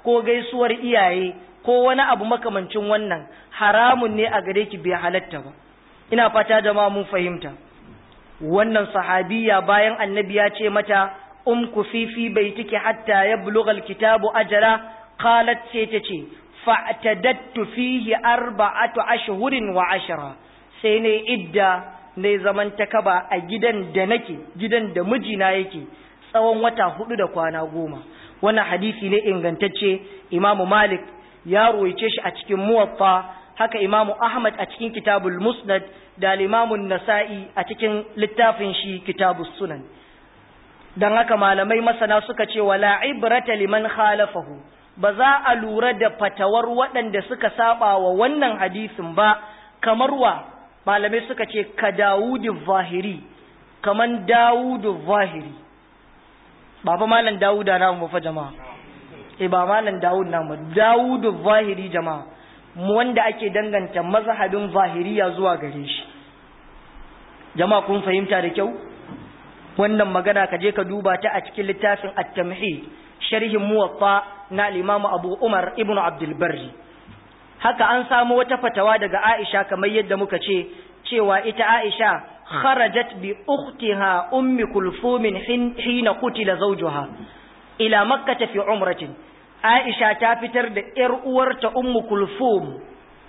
ko gaisuwar iyaye ko wani abu makamancin wannan haramun ne a gare ki bai halatta ba ina fata jama'a mun fahimta wannan sahabiya bayan annabi ya ce mata um ku fifi bai tike hatta ya bulugha alkitabu ajala qalat sai ta ce fa'tadattu fihi arba'atu ashhurin wa ashara sai ne idda ne zaman takaba a gidan da nake gidan da mijina yake tsawon wata hudu da kwana goma wannan hadisi ne ingantacce imamu malik ya ruwaice shi a cikin muwaffa haka imamu ahmad a cikin kitabul musnad da limamun nasa'i a cikin littafin shi kitabus sunan don haka malamai masana suka ce wala ibrata liman khalafahu ba za a lura da fatawar waɗanda suka saba wa wannan hadisin ba kamar wa malamai suka ce ka dawudu zahiri kaman dawudu zahiri ba fa malam dawuda na mu fa jama'a eh ba malam dawud na mu dawudu zahiri jama'a mu wanda ake danganta mazhabin zahiriya zuwa gare shi jama'a kun fahimta da kyau wannan magana ka je ka duba ta a cikin littafin at-tamhid sharhin muwatta na al-imam Abu Umar ibn Abdul Barri haka an samu wata fatawa daga Aisha kamar yadda muka ce cewa ita Aisha kharajat bi ukhtiha ummi kulthum hina qutila zawjuha ila makkah fi umratin Aisha ta fitar da ƴar uwarta ummu kulthum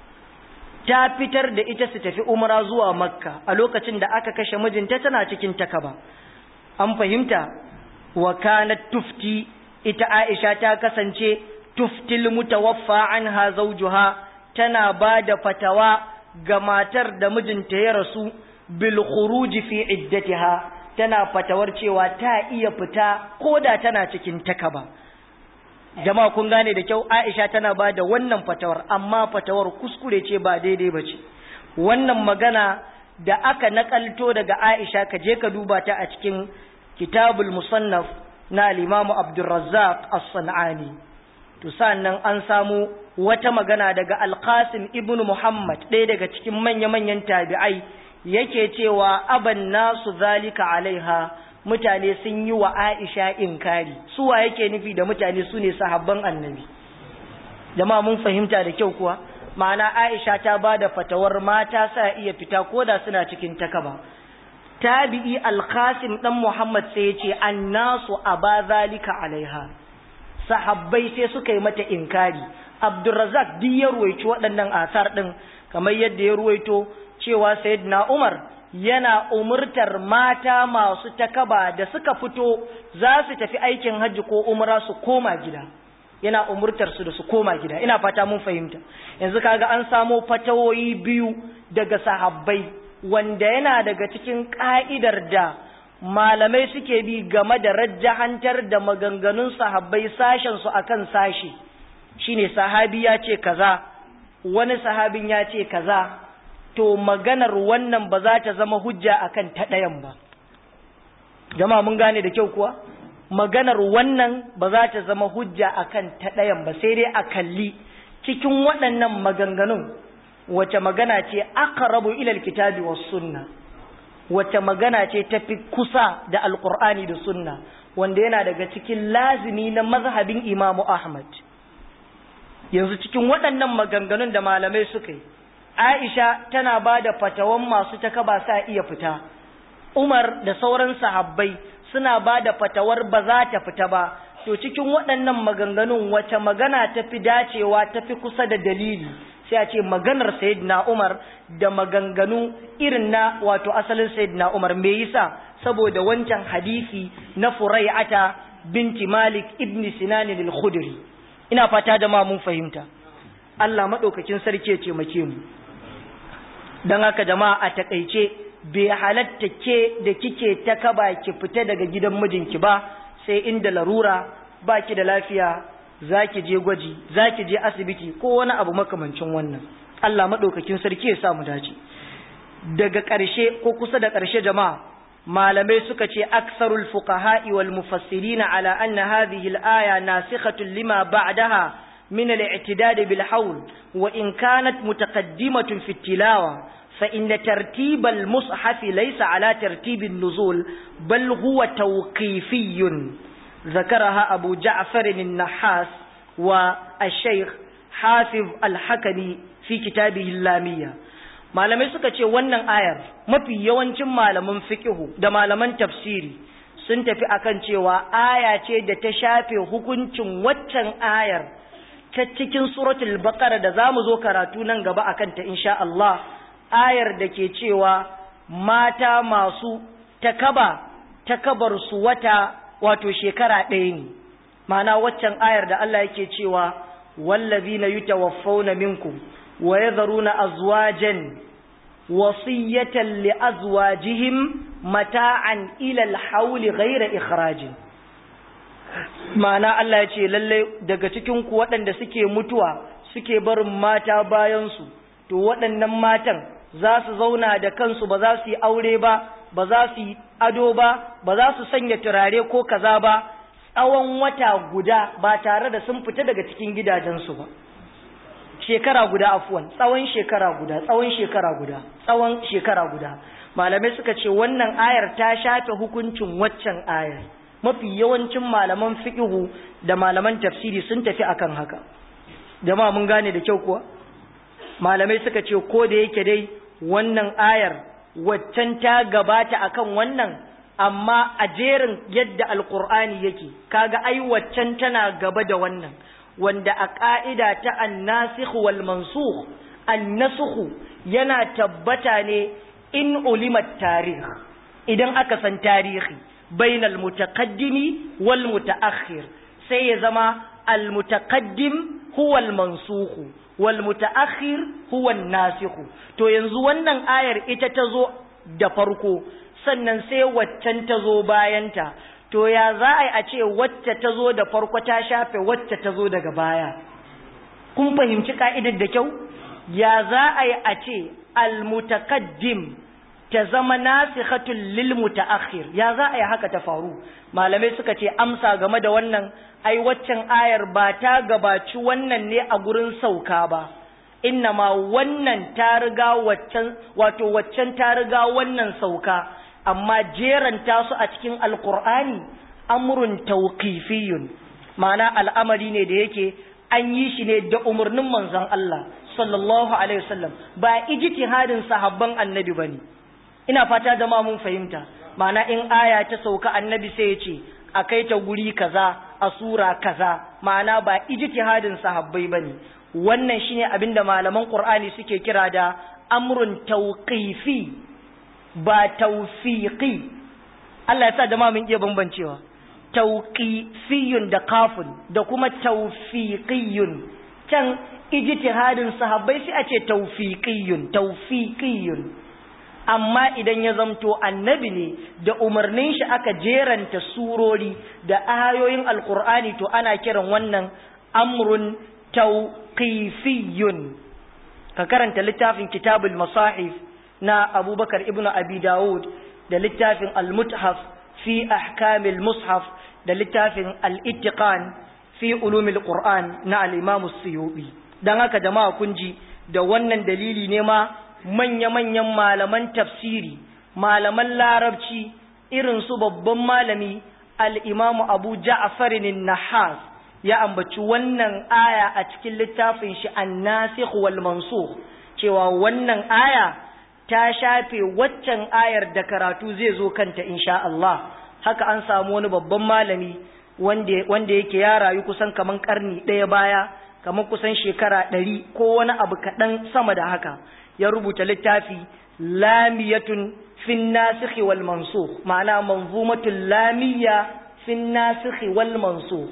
ta fitar da ita su tafi umra zuwa makka a lokacin da aka kashe mijinta tana cikin takaba an fahimta wa kanat tufti ita Aisha ta kasance tuftil mutawaffa anha zawjuha tana bada fatawa ga matar da mijinta ya rasu bil khuruj fi iddatiha tana fatawar cewa ta iya fita koda tana cikin takaba jama'a kun gane da kyau Aisha tana bada wannan fatawar amma fatawar kuskure ce ba daidai bace wannan magana da aka nakalto daga Aisha ka je ka duba ta a cikin kitabul musannaf na al-Imam Abdurrazzaq As-San'ani to sannan an samu wata magana daga Al-Qasim ibn Muhammad ɗaya daga cikin manya-manyan tabi'ai yake cewa aban nasu zalika alaiha mutane sun yi wa Aisha inkari suwa yake nufi da mutane su ne sahabban annabi jama'a mun fahimta da kyau kuwa ma'ana Aisha ta ba da fatawar mata sa iya fita koda suna cikin takaba tabi'i al-Qasim dan Muhammad sai ya ce annasu aba zalika alaiha sahabbai sai suka yi mata inkari Abdurrazzaq duk ya ruwaici waɗannan asar din kamar yadda ya ruwaito cewa Sayyidina Umar yana umurtar mata masu takaba da suka fito za su tafi aikin hajji ko umra su koma gida yana umurtar su da su koma gida ina fata mun fahimta yanzu kaga an samo fatawoyi biyu daga sahabbai wanda yana daga cikin ka'idar da malamai suke bi game da rajjahantar da maganganun sahabbai sashen su akan sashi shine sahabi ya ce kaza wani sahabin ya ce kaza to maganar wannan ba za ta zama hujja akan ta ɗayan ba jama'a mun gane da kyau kuwa maganar wannan ba za ta zama hujja akan ta ɗayan ba sai dai a kalli cikin waɗannan maganganun wace magana ce aqrabu ila alkitabi was sunna wace magana ce tafi kusa da alqur'ani da sunna wanda yana daga cikin lazimi na mazhabin imamu ahmad yanzu cikin waɗannan maganganun da malamai suka yi Aisha tana ba da fatawan masu takaba sa iya fita, Umar da sauran sahabbai suna ba da fatawar ba za ta fita ba, to cikin waɗannan maganganun wace magana ta fi dacewa ta fi kusa da dalili, sai a ce maganar Sayyidina Umar da maganganu irin na wato asalin Sayyidina Umar me yasa saboda wancan hadisi na Furai'ata binti Malik ibn Sinan al-Khudri. Ina fata da ma mun fahimta. Allah maɗaukakin sarki ya ce make mu. don haka jama'a a takaice bai halatta ke da kike ta kaba ki fita daga gidan mijinki ba sai inda larura ba ki da lafiya za ki je gwaji za ki je asibiti ko wani abu makamancin wannan Allah maɗaukakin sarki ya sa mu dace daga ƙarshe ko kusa da ƙarshe jama'a malamai suka ce aksarul fuqaha'i wal mufassirina ala anna hadhihi al-aya nasikhatun lima ba'daha من الاعتداد بالحول وإن كانت متقدمة في التلاوة فإن ترتيب المصحف ليس على ترتيب النزول بل هو توقيفي ذكرها أبو جعفر النحاس wa al-shaykh hafiz al-hakami fi kitabihi lamiyya malamai suka ce wannan ayar mafi yawancin malaman fiqhu da malaman tafsiri sun tafi akan cewa aya ce da ta shafe hukuncin waccan ayar ta cikin suratul baqara da zamu zo karatu nan gaba akan ta insha Allah ayar da ke cewa mata masu takaba takabar su wata wato shekara ɗaya ne ma'ana waccan ayar da Allah yake cewa wallazina yutawaffawna minkum wa yadharuna azwajan wasiyatan li azwajihim mata'an ila al-hawl ghayra ikhrajin ma'ana Allah ya ce lalle daga cikin ku waɗanda suke mutuwa suke barin mata bayan su to waɗannan matan za su zauna da kansu ba za su yi aure ba ba za su yi ado ba ba za su sanya turare ko kaza ba tsawon wata guda ba tare da sun fita daga cikin gidajensu ba shekara guda afuwan tsawon shekara guda tsawon shekara guda tsawon shekara guda malamai suka ce wannan ayar ta shafe hukuncin waccan ayar mafi yawancin malaman fiqhu da malaman tafsiri sun tafi akan haka jama'a mun gane da kyau kuwa malamai suka ce ko da yake dai wannan ayar waccan ta gabata akan wannan amma a jerin yadda alkur'ani yake kaga ai waccan tana gaba da wannan wanda a ƙa'ida ta annasikh wal mansukh annasukh yana tabbata ne in ulimat tarih idan aka san tarihi bainal mutaqaddimi wal mutaakhir sai ya zama al mutaqaddim huwa al mansukh wal mutaakhir huwa an nasikh to yanzu wannan ayar ita ta zo da farko sannan sai waccan ta zo bayanta to ya za a yi a ce wacce ta zo da farko ta shafe wacce ta zo daga baya kun fahimci ka'idar da kyau ya za a yi a ce almutakaddim ta zama nasikhatul lil mutaakhir ya za a yi haka ta faru malamai suka ce amsa game da wannan ai waccan ayar ba ta gabaci wannan ne a gurin sauka ba ma wannan ta riga waccan wato waccan ta riga wannan sauka amma jeranta su a cikin alkur'ani amrun tawqifiyun ma'ana al'amari ne da yake an yi shi ne da umarnin manzon Allah sallallahu alaihi wasallam ba ijtihadin sahabban annabi bane ina fata da ma mun fahimta ma'ana in aya ta sauka annabi sai ya ce a kai ta guri kaza a sura kaza ma'ana ba ijtihadin sahabbai bane wannan shine abinda malaman qur'ani suke kira da amrun tawqifi ba tawfiqi Allah ya sa jama'a mun iya bambancewa tawqifiyun da kafun da kuma tawfiqiyun can ijtihadin sahabbai sai a ce tawfiqiyun tawfiqiyun amma idan ya zamto annabi ne da umarnin shi aka jeranta surori da ayoyin alqur'ani to ana kiran wannan amrun tawqifiyun ka karanta littafin kitabul masahif na abubakar ibn abi dawud da littafin al-muthaf fi ahkamil mushaf da littafin al-ittiqan fi ulumil qur'an na al-imam as-suyubi dan haka jama'a kun ji da wannan dalili ne ma manya-manyan malaman tafsiri malaman larabci irin su babban malami al-imam abu ja'far an-nahas ya ambaci wannan aya a cikin littafin shi an-nasikh wal mansukh cewa wannan aya ta shafe waccan ayar da karatu zai zo kanta insha Allah haka an samu wani babban malami wanda wanda yake ya rayu kusan kaman karni ɗaya baya kaman kusan shekara ɗari ko wani abu kaɗan sama da haka ya rubuta littafi lamiyatun fin nasikhi wal mansukh ma'ana manzumatul lamiyya fin nasikhi wal mansukh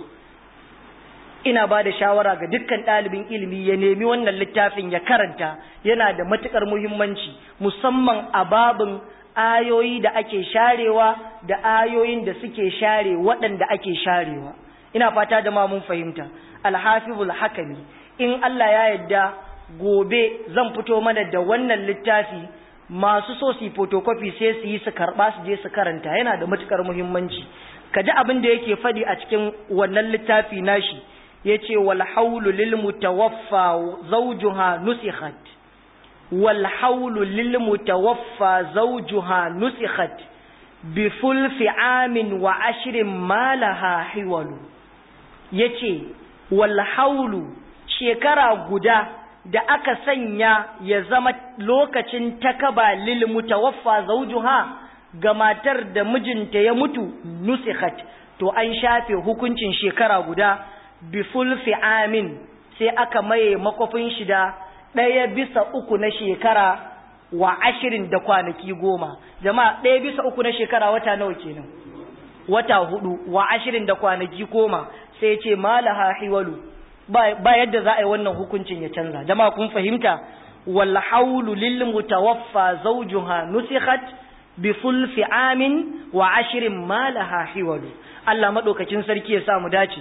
ina ba da shawara ga dukkan ɗalibin ilimi ya nemi wannan littafin ya karanta yana da matuƙar muhimmanci musamman a babin ayoyi da ake sharewa da ayoyin da suke share waɗanda ake sharewa ina fata da ma mun fahimta alhafizul hakami in Allah ya yarda gobe zan fito mana da wannan littafi masu so su photocopy sai su yi su karɓa su je su karanta yana da matuƙar muhimmanci ka ji abin da yake faɗi a cikin wannan littafi nashi yace wal haulu lil mutawaffa zawjuha nusikhat wal haulu lil mutawaffa zawjuha nusikhat bi fulfi amin wa ashrin ma laha hiwalu yace wal haulu shekara guda da aka sanya ya zama lokacin takaba lil mutawaffa zawjuha ga matar da mijinta ya mutu nusikhat to an shafe hukuncin shekara guda bi fulfi amin sai aka maye makofin shi da ɗaya bisa uku na shekara wa ashirin da kwanaki goma jama'a ɗaya bisa uku na shekara wata nawa kenan wata hudu wa ashirin da kwanaki goma sai ce malaha hiwalu ba yadda za a yi wannan hukuncin ya canza jama'a kun fahimta wal haulu lil mutawaffa zawjuha nusikhat bi fulfi amin wa ashirin malaha hiwalu Allah madaukakin sarki ya sa mu dace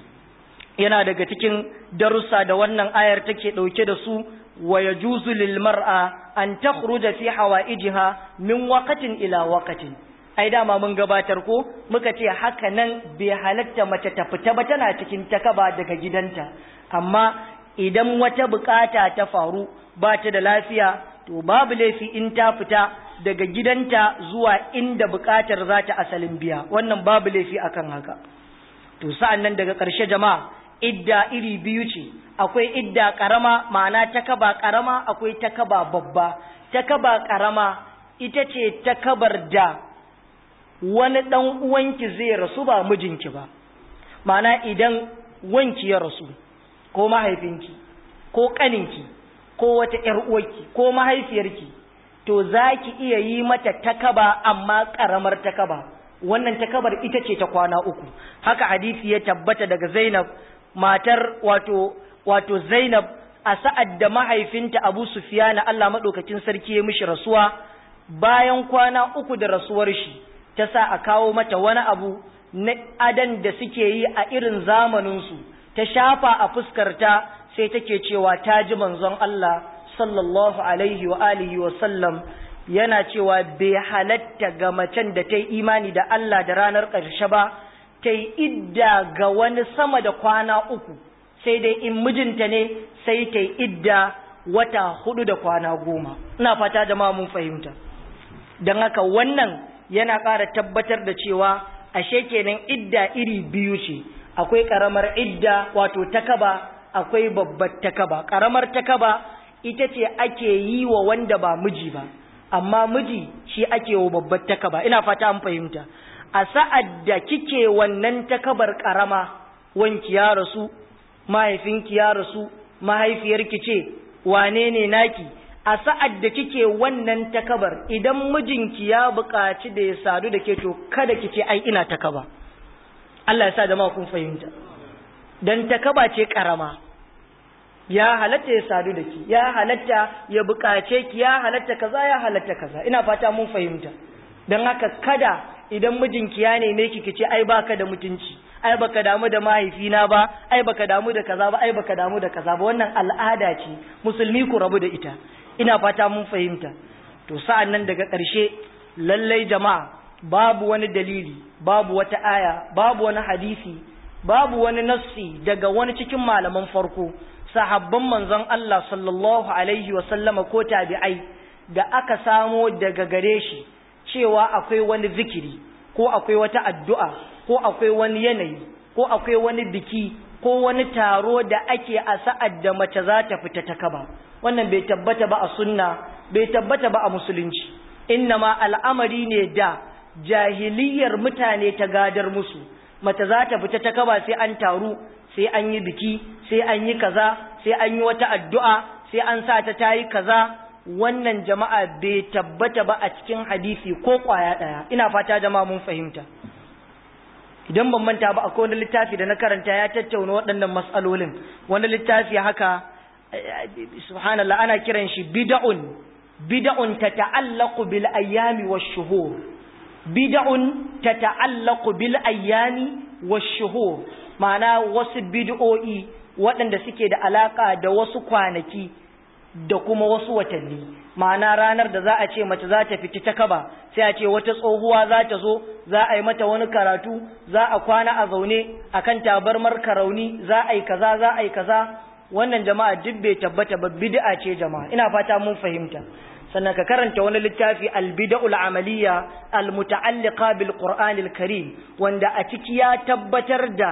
yana daga cikin darussa da wannan ayar take dauke da su wa yajuzu lil mar'a an takhruja fi hawaijiha min waqtin ila waqtin ai dama mun gabatar ko muka ce haka nan bai halatta mace ta fita ba tana cikin takaba daga gidanta amma idan wata bukata ta faru ba ta da lafiya to babu laifi in ta fita daga gidanta zuwa inda bukatar za ta asalin biya wannan babu laifi akan haka to sa'an nan daga ƙarshe jama'a idda iri biyu ce akwai idda ƙarama ma'ana takaba ƙarama akwai takaba babba takaba ƙarama ita ce takabar da wani ɗan uwanki zai rasu ba mijinki ba ma'ana idan wanki ya rasu ko mahaifinki ko ƙaninki ko wata ‘yar uwarki ko mahaifiyarki to za ki iya yi mata takaba amma ƙaramar takaba wannan takabar ita ce ta kwana uku haka hadisi ya tabbata daga zainab matar wato wato zainab a sa'ad da mahaifinta abu sufiyana allah maɗaukacin sarki ya mishi rasuwa bayan kwana uku da rasuwar shi ta sa a kawo mata wani abu na adan da suke yi a irin zamaninsu ta shafa a fuskarta sai take cewa ta ji manzon Allah sallallahu alaihi wa alihi wa sallam yana cewa bai halatta ga macen da ta yi imani da Allah da ranar ƙarshe ba ta yi idda ga wani sama da kwana uku sai dai in mijinta ne sai ta yi idda wata hudu da kwana goma ina fata jama'a mun fahimta don haka wannan yana ƙara tabbatar da cewa ashe kenan idda iri biyu ce akwai ƙaramar idda wato takaba akwai babbar takaba ƙaramar takaba ita ce ake yi wa wanda ba miji ba amma miji shi ake wa babbar takaba ina fata an fahimta a sa'ad da kike wannan takabar ƙarama wanki ya rasu mahaifinki ya rasu mahaifiyarki ce wane ne naki a sa'ad da kike wannan takabar idan mijinki ya buƙaci da ya sadu da ke to kada ki ce ai ina takaba Allah ya sa jama'a kun fahimta dan takaba ce karama ya halatta ya sadu da ki ya halatta ya buƙace ki ya halatta kaza ya halatta kaza ina fata mun fahimta dan haka kada idan mijinki ya neme ki kice ai baka da mutunci ai baka damu da mahaifina ba ai baka damu da kaza ba ai baka damu da kaza ba wannan al'ada ce musulmi ku rabu da ita ina fata mun fahimta to sa'an nan daga ƙarshe lallai jama'a babu wani dalili babu wata aya babu wani hadisi babu wani nassi daga wani cikin malaman farko sahabban manzon Allah sallallahu alaihi wa sallama ko tabi'ai da aka samo daga gare shi cewa akwai wani zikiri ko akwai wata addu'a ko akwai wani yanayi ko akwai wani biki ko wani taro da ake a sa'ad da mace za ta fita ta kaba wannan bai tabbata ba a sunna bai tabbata ba a musulunci innama al'amari ne da jahiliyar mutane ta gadar musu mace za ta fita ta kaba sai an taru sai an yi biki sai an yi kaza sai an yi wata addu'a sai an sa ta tayi kaza wannan jama'a bai tabbata ba a cikin hadisi ko kwaya daya ina fata jama'a mun fahimta idan ban manta ba akwai wani littafi da na karanta ya tattauna waɗannan matsalolin wani littafi haka subhanallah ana kiran shi bid'un bid'un tata'allaqu bil ayyami wash shuhur bid'un tata'allaqu bil ayyami wash shuhur ma'ana wasu bid'o'i waɗanda suke da alaka da wasu kwanaki da kuma wasu watanni ma'ana ranar da za a ce mace za ta fiti ta kaba sai a ce wata tsohuwa za ta zo za a yi mata wani karatu za a kwana a zaune akan tabarmar karauni za a yi kaza za a yi kaza wannan jama'a duk bai tabbata ba bid'a ce jama'a ina fata mun fahimta sannan ka karanta wani littafi albida'ul amaliya almuta'alliqa bil qur'anil karim wanda a ciki ya tabbatar da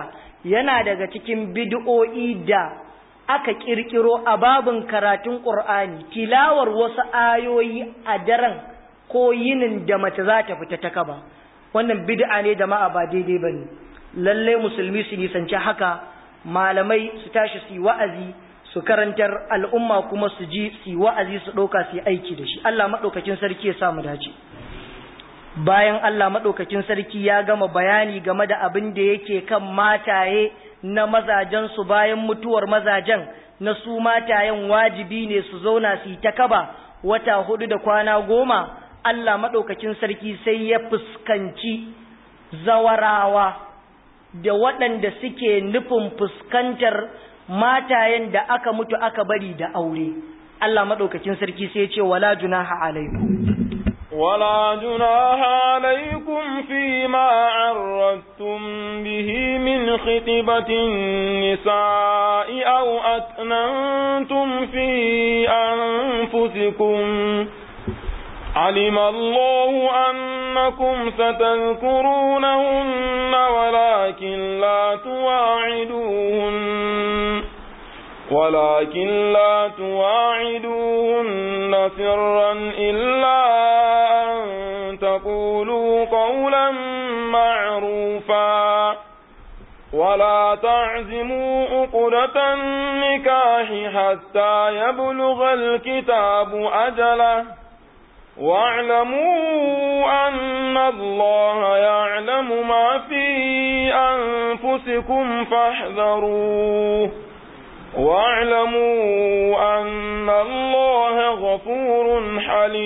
yana daga cikin bid'o'i da aka kirkiro a babin karatun Qur'ani tilawar wasu ayoyi a daren ko yinin da mace za ta fita ta kaba wannan bid'a ne jama'a ba daidai bane lalle musulmi su nisanci haka malamai su tashi su yi wa'azi su karantar al'umma kuma su ji su yi wa'azi su ɗauka su yi aiki da shi Allah maɗaukakin sarki ya samu dace bayan Allah maɗaukakin sarki ya gama bayani game da abin da yake kan mataye na mazajensu bayan mutuwar mazajen na su matayen wajibi ne su zauna su yi ta kaba wata hudu da kwana goma Allah maɗaukakin sarki sai ya fuskanci zawarawa da waɗanda suke nufin fuskantar matayen da aka mutu aka bari da aure Allah maɗaukakin sarki sai ya ce wala junaha alaikum ولا جناح عليكم فيما عرضتم به من خطبة النساء أو أكننتم في أنفسكم علم الله أنكم ستذكرونهن ولكن لا تواعدوهن ولكن لا تواعدوهن سرا إلا أن تقولوا قولا معروفا ولا تعزموا عقدة النكاح حتى يبلغ الكتاب أجله واعلموا أن الله يعلم ما في أنفسكم فاحذروه واعلموا أن الله غفور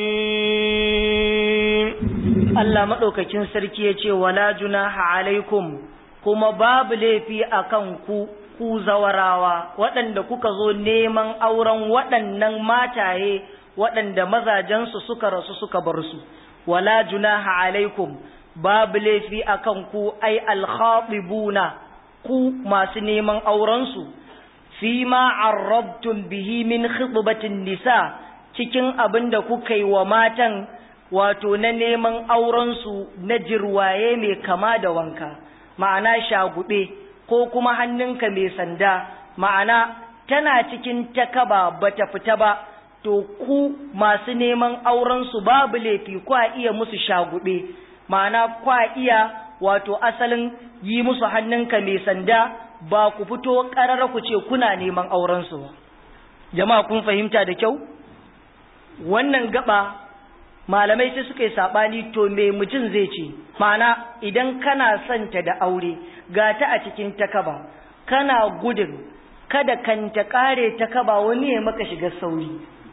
حليم Allah maɗaukakin sarki ya ce wala junaha alaikum kuma babu laifi a kan ku ku zawarawa waɗanda kuka zo neman auren waɗannan mataye waɗanda mazajensu suka rasu suka bar su wala junaha alaikum babu laifi a kan ku ai alkhatibuna ku masu neman aurensu fima arrabtum bihi min khitbatin nisa cikin abin da kuka yi wa matan wato na neman aurensu na jirwaye mai kama da wanka ma'ana shagube ko kuma hannunka mai sanda ma'ana tana cikin takaba bata fita ba to ku masu neman aurensu babu laifi kwa iya musu shagube ma'ana kwa iya wato asalin yi musu hannunka mai sanda ba ku fito ƙarar ku ce kuna neman aurensu ba jama'a kun fahimta da kyau wannan gaba malamai sai suka yi saɓani to me mutum zai ce ma'ana idan kana son ta da aure ga ta a cikin takaba kana gudun kada kan ta ƙare takaba wani ya maka shiga sauri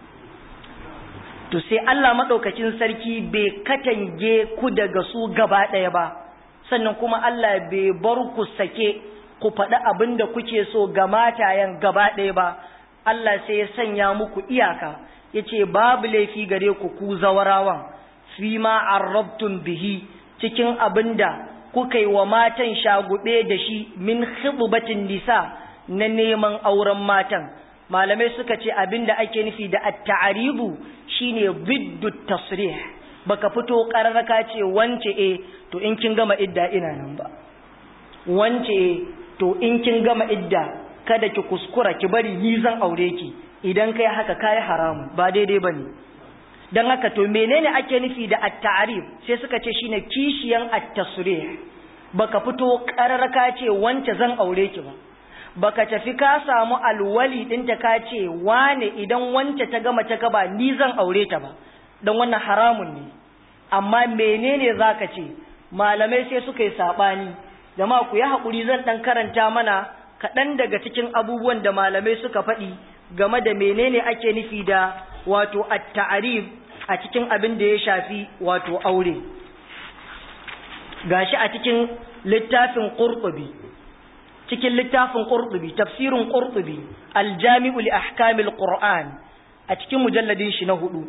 to sai Allah maɗaukacin sarki bai katange ku daga su gaba ɗaya ba sannan kuma Allah bai bar ku sake ku faɗi abin da kuke so ga matayen gaba ɗaya ba Allah sai ya sanya muku iyaka ya ce babu laifi gare ku ku zawarawan fi ma arrabtun bihi cikin abin da kuka yi wa matan shagube da shi min khidbatin nisa na neman auren matan malamai suka ce abin da ake nufi da at-ta'ribu shine biddu tasrih baka fito kararraka ce wance eh to in kin gama idda ina nan ba wance eh to in kin gama idda kada ki kuskura ki bari ni zan aure ki idan kai haka kai haramu ba daidai bane dan haka to menene ake nufi da at-ta'rif sai suka ce shine kishiyan at-tasrih baka fito kararraka ce wance zan aure ki ba baka tafi ka samu alwali ɗinta ka ce wane idan wance ta gama ta gaba ni zan aure ta ba don wannan haramun ne amma menene zaka ce malamai sai suka yi saɓani jama'a ku yi haƙuri zan ɗan karanta mana kaɗan daga cikin abubuwan da malamai suka faɗi game da menene ake nufi da wato at-ta'rif a cikin abin da ya shafi wato aure gashi a cikin littafin qurtubi cikin littafin qurtubi tafsirin qurtubi al-jami'u li ahkamil qur'an a cikin mujalladin shi na hudu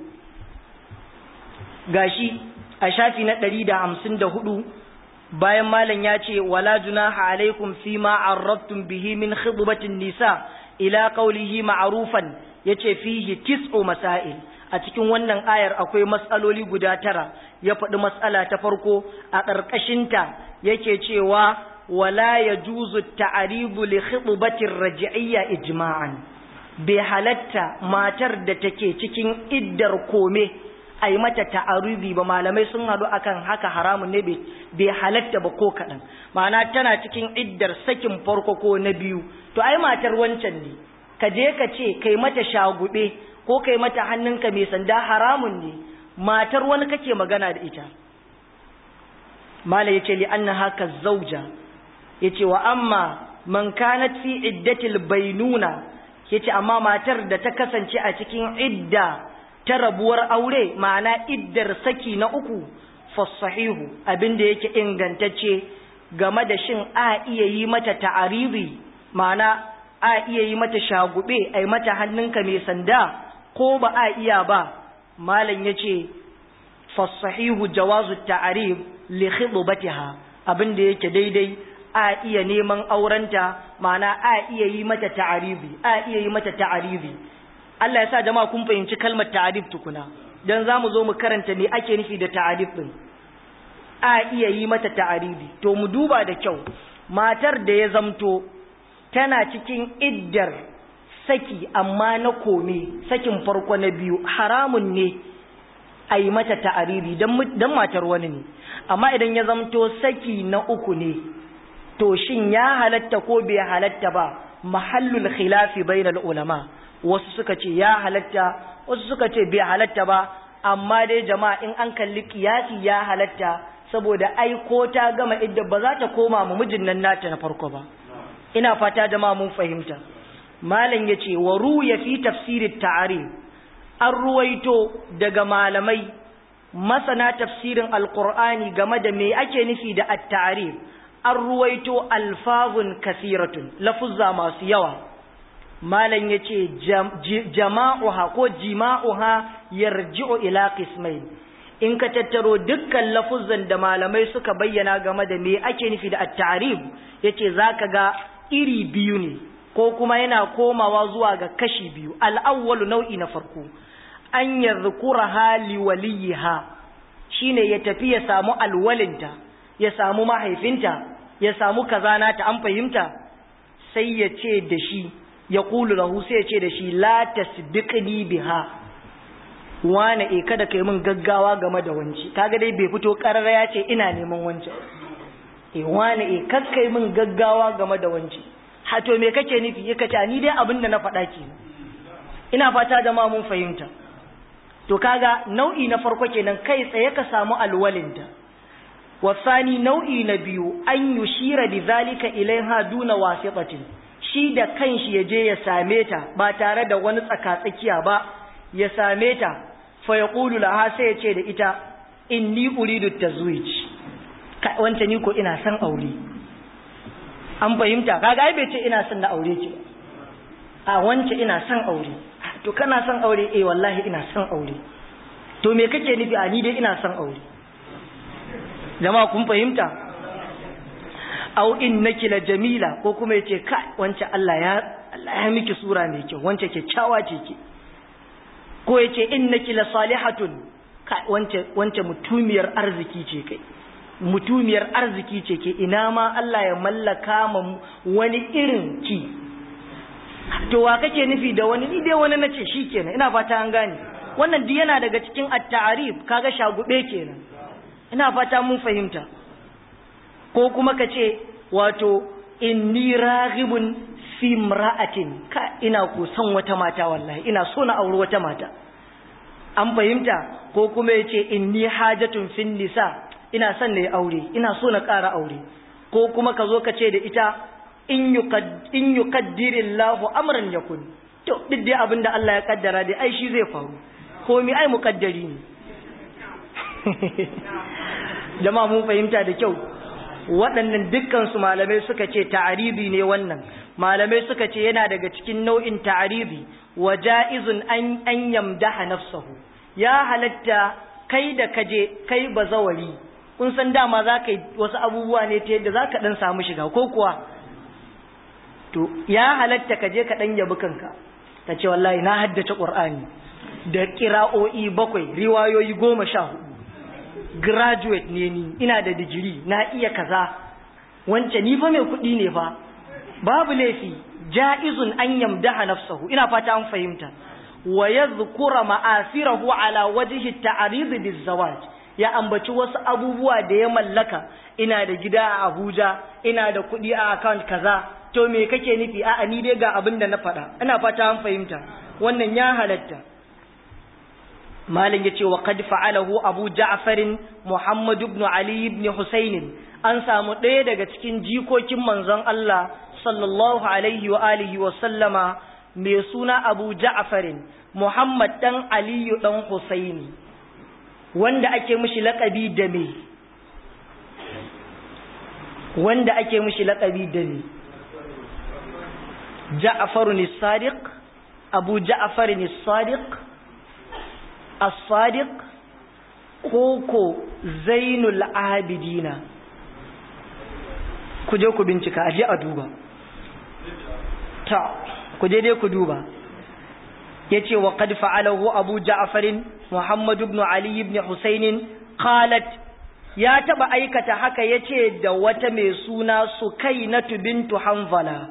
gashi a shafi na 154 bayan malam ya ce wala junaha alaikum fi ma arrabtum bihi min khidbatin nisa ila qawlihi ma'rufan yace fihi tis'u masail a cikin wannan ayar akwai matsaloli guda tara ya faɗi matsala ta farko a ƙarƙashinta yake cewa wala yajuzu ta'ribu li khitbati ar-raj'iyya ijma'an bai halatta matar da take cikin iddar kome ai mata ta'arubi ba malamai sun hadu akan haka haramun ne bai halatta ba ko kadan ma'ana tana cikin iddar sakin farko ko na biyu to ai matar wancan ne ka je ka ce kai mata shagube ko kai mata hannunka mai sanda haramun ne matar wani kake magana da ita mala yace li anna haka zauja yace wa amma man kanat fi iddatil bainuna yace amma matar da ta kasance a cikin idda ta rabuwar aure ma'ana iddar saki na uku fasahihu abinda yake ingantacce game da shin a iya yi mata ta'aribi ma'ana a iya yi mata shagube ai mata hannunka mai sanda ko ba a iya ba malam yace fasahihu jawazu ta'arib li khidbatiha abinda yake daidai a iya neman aurenta ma'ana a iya yi mata ta'aribi a iya yi mata ta'aribi Allah ya sa jama'a kun fahimci kalmar ta'arib tukuna dan zamu zo mu karanta me ake nufi da ta'arib din a iya yi mata ta'aribi to mu duba da kyau matar da ya zamto tana cikin iddar saki amma na kome sakin farko na biyu haramun ne a yi mata ta'aribi don matar wani ne amma idan ya zamto saki na uku ne to shin ya halatta ko bai halatta ba mahallul khilafi bainal ulama wasu suka ce ya halatta wasu suka ce bai halatta ba amma dai jama'a in an kalli kiyasi ya halatta saboda ai ko ta gama idda ba za ta koma mu mijin nan nata na farko ba ina fata jama'a mun fahimta malam yace wa ruya fi tafsirit ta'arif an ruwaito daga malamai masana tafsirin alqur'ani game da me ake nufi da at-ta'arif an ruwaito alfazun kasiratun lafuzza masu yawa malam yace jama'uha ko jima'uha yarji'u ila qismain in ka tattaro dukkan lafuzzan da malamai suka bayyana game da me ake nufi da at-ta'rif yace zaka ga iri biyu ne ko kuma yana komawa zuwa ga kashi biyu al-awwalu nau'i na farko an yadhkuraha li waliha shine ya tafi ya samu alwalinta ya samu mahaifinta ya samu kazana ta an fahimta sai ya ce da shi ya kulu lahu sai ya ce da shi la tasbiqni biha wane e kada kai min gaggawa game da wanci kaga dai bai fito karara ya ce ina neman wanci e wane e kakkai min gaggawa game da wanci ha to me kake nufi yaka ta ni dai abin da na faɗa ke ina fata jama'a mun fahimta to kaga nau'i na farko kenan kai tsaye ka samu alwalinta wasani nau'i na biyu an yushira bi zalika ilaiha duna wasitatin shi da kanshi ya je ya same ta ba tare da wani tsakatsakiya ba ya same ta fa yaqulu laha sai ya ce da ita inni uridu tazwij wance ni ko ina son aure an fahimta kaga ai bai ce ina son na aure ki a wance ina son aure to kana son aure eh wallahi ina son aure to me kake nufi a ni dai ina son aure jama'a kun fahimta au innaki la jamila ko kuma yace kai wance Allah ya Allah ya miki sura mai kyau wance kyakkyawa ce ki ko yace innaki la salihatun kai wance wance mutumiyar arziki ce kai mutumiyar arziki ce ke ina ma Allah ya mallaka ma wani irin ki to wa kake nufi da wani ni dai wani nace shikenan ina fata an gane wannan duk yana daga cikin at-ta'rif kaga shagube kenan ina fata mun fahimta ko kuma ka ce wato inni raghibun fi imra'atin ka ina ko son wata mata wallahi ina so na auri wata mata an fahimta ko kuma yace inni hajatun fin nisa ina son na yi aure ina so na ƙara aure ko kuma ka zo ka ce da ita in yuqaddirillahu amran yakun to duk dai abin da Allah ya kaddara dai ai shi zai faru komi ai muqaddari ne jama'a mun fahimta da kyau waɗannan dukkan su malamai suka ce ta'aribi ne wannan malamai suka ce yana daga cikin nau'in ta'aribi wa ja'izun an an yamdaha nafsahu ya halatta kai da kaje kai bazawari kun san dama za ka yi wasu abubuwa ne ta yadda za ka ɗan samu shiga ko kuwa to ya halatta ka je ka ɗan yabi kanka ka ce wallahi na haddace ƙur'ani da ƙira'o'i bakwai riwayoyi goma sha hudu graduate ne ni ina da digiri na iya kaza wance ni fa mai kuɗi ne fa babu laifi ja'izun an yamdaha nafsahu ina fata an fahimta wa yadhkura ma'asirahu ala wajhi at-ta'rid biz-zawaj ya ambaci wasu abubuwa da ya mallaka ina da gida a Abuja ina da kuɗi a account kaza to me kake nufi a'a ni dai ga abin da na faɗa ina fata an fahimta wannan ya halatta malin yace wa qad fa'alahu Abu Ja'far Muhammad ibn Ali ibn Husayn an samu ɗaya daga cikin jikokin manzon Allah sallallahu alaihi wa alihi wa sallama mai suna Abu Ja'far Muhammad dan Aliyu dan Husaini wanda ake mishi laƙabi da me wanda ake mishi laƙabi da me Ja'far as-Sadiq Abu Ja'far as-Sadiq as-Sadiq koko Zainul Abidina ku je ku bincika aje a duba ta ku je dai ku duba yace wa qad fa'alahu Abu Ja'far Muhammad ibn Ali ibn Husayn qalat ya taba aikata haka yace da wata mai suna Sukainatu bintu Hanzala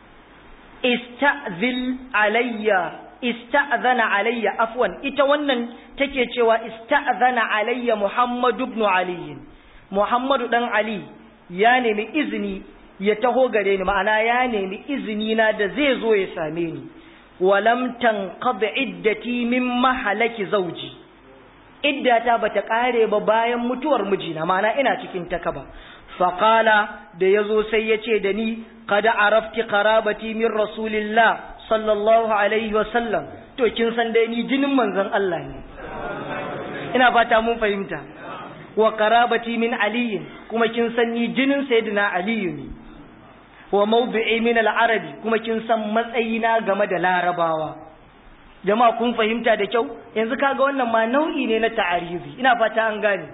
ista'zil alayya ista'zana alayya afwan ita wannan take cewa ista'zana alayya Muhammad ibn Ali Muhammadu dan Ali ya nemi izini ya taho gare ni ma'ana ya nemi izini na da zai zo ya same ni walam tanqad iddati min mahalaki zawji iddata bata kare ba bayan mutuwar mijina ma'ana ina cikin takaba faqala da yazo sai yace da ni qad arafti qarabati min rasulillah sallallahu alaihi wa sallam to kin san dai ni jinin manzon Allah ne ina fata mun fahimta wa qarabati min ali kuma kin san ni jinin sayyidina ali ne wa mawdi'i min al-arabi kuma kin san matsayina game da larabawa jama'a kun fahimta da kyau yanzu kaga wannan ma nau'i ne na ta'arizi ina fata an gane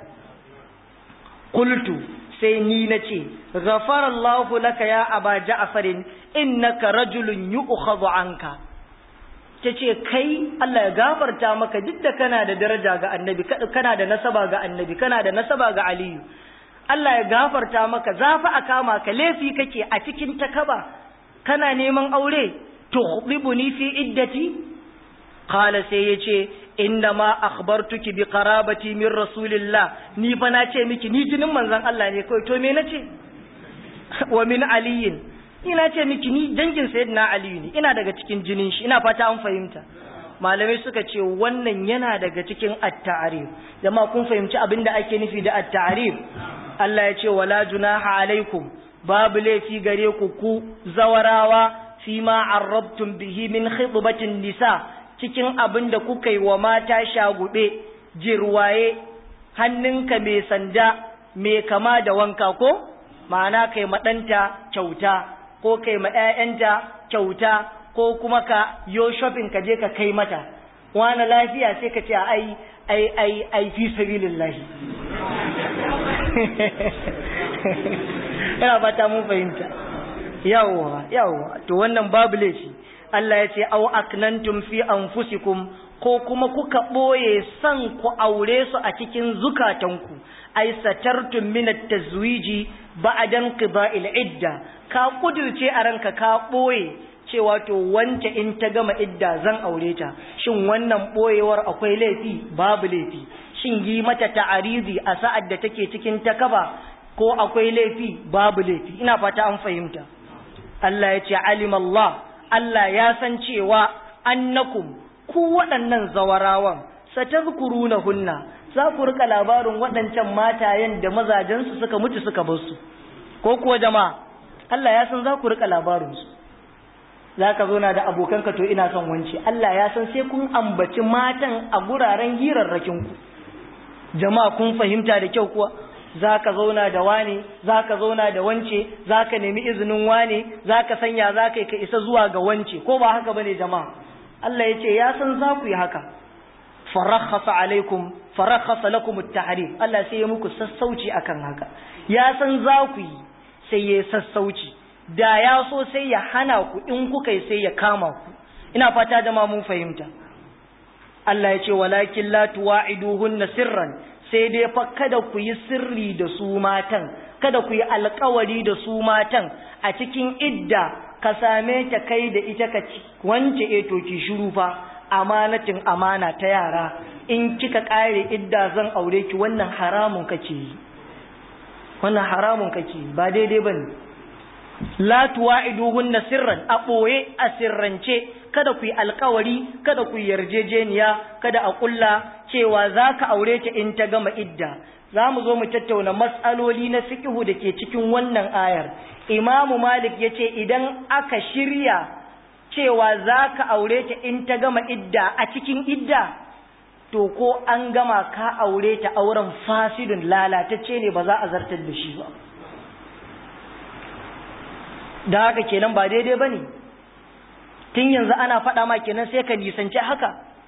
qultu sai ni nace ghafara Allahu laka ya aba ja'far innaka rajulun yu'khadhu anka tace kai Allah ya gafarta maka duk da kana da daraja ga annabi kana da nasaba ga annabi kana da nasaba ga aliyu Allah ya gafarta maka zafi a kama ka laifi kake a cikin takaba kana neman aure tuhdibuni fi iddati qala sai yace inna ma akhbartuki bi qarabati min rasulillah ni fa na ce miki ni jinin manzon Allah ne kai to me nace wa min aliyin ina ce miki ni dangin sayyidina aliyu ne ina daga cikin jinin shi ina fata an fahimta malamai suka ce wannan yana daga cikin at-ta'rif jama'a kun fahimci abinda ake nufi da at-ta'rif Allah ya ce wala junaha alaikum babu laifi gare ku ku zawarawa fi ma arrabtum bihi min khidbatin nisa cikin abin da kuka yi wa mata shagube jirwaye hannunka mai sanda mai kama da wanka ko ma'ana kai maɗanta kyauta ko kai ma 'ya'yanta kyauta ko kuma ka yo shopping ka je ka kai mata wani lafiya sai ka ce ai ai ai ai fi sabilillahi ina fata mun fahimta yawwa yawwa to wannan babu laifi Allah ya ce aw aknantum fi anfusikum ko kuma kuka boye san ku aure su a cikin zukatanku ai satartum min at-tazwiji ba'dan qida'il idda ka kudirce a ranka ka boye cewa to wance in ta gama idda zan aure ta shin wannan boyewar akwai laifi babu laifi shin yi mata ta'arizi a sa'ad da take cikin takaba ko akwai laifi babu laifi ina fata an fahimta Allah ya ce alim Allah Allah ya san cewa annakum ku waɗannan zawarawan satazkurunahunna za ku rika labarin waɗancan matayen da mazajensu suka mutu suka bar su ko kuwa jama'a Allah ya san za ku rika labarin su za ka zo na da abokanka to ina son wance Allah ya san sai kun ambaci matan a guraren hirarrakin ku jama'a kun fahimta da kyau kuwa za ka zauna da wane za ka zauna da wance za ka nemi izinin wane za ka sanya za ka yi ka isa zuwa ga wance ko ba haka bane jama'a Allah ya ce ya san za ku yi haka farakhasa alaikum farakhasa lakum at-tahrim Allah sai ya muku sassauci akan haka ya san za ku yi sai ya sassauci da ya so sai ya hana ku in kuka yi sai ya kama ku ina fata jama'a mun fahimta Allah ya ce walakin la tuwa'iduhunna sirran sai dai fa kada ku yi sirri da su matan kada ku yi alkawari da su matan a cikin idda ka same ta kai da ita ka wance eto ki shiru fa amanatin amana ta yara in kika kare idda zan aure ki wannan haramun kake yi wannan haramun kake yi ba daidai bane la tuwa'iduhunna sirran a boye a sirrance kada ku yi alkawari kada ku yi yarjejeniya kada a kulla cewa zaka aure ta in ta gama idda za mu zo mu tattauna matsaloli na fiqhu da ke cikin wannan ayar imamu malik ya ce idan aka shirya cewa za ka aure ta in ta gama idda a cikin idda to ko an gama ka aure ta auren fasidun lalatacce ne ba za a zartar da shi ba da haka kenan ba daidai ba ne tun yanzu ana faɗa ma kenan sai ka nisanci haka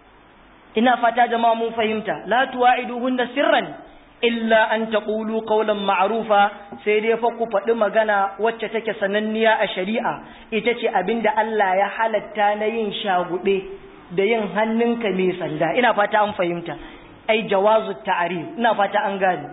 ina fata jama'a mun fahimta la tuwa'iduhunna sirran illa an taqulu qawlan ma'rufa sai dai fa ku faɗi magana wacce take sananniya a shari'a ita ce abinda Allah ya halatta na yin shagube da yin hannunka mai sanda ina fata an fahimta ai jawazu ta'rif ina fata an gane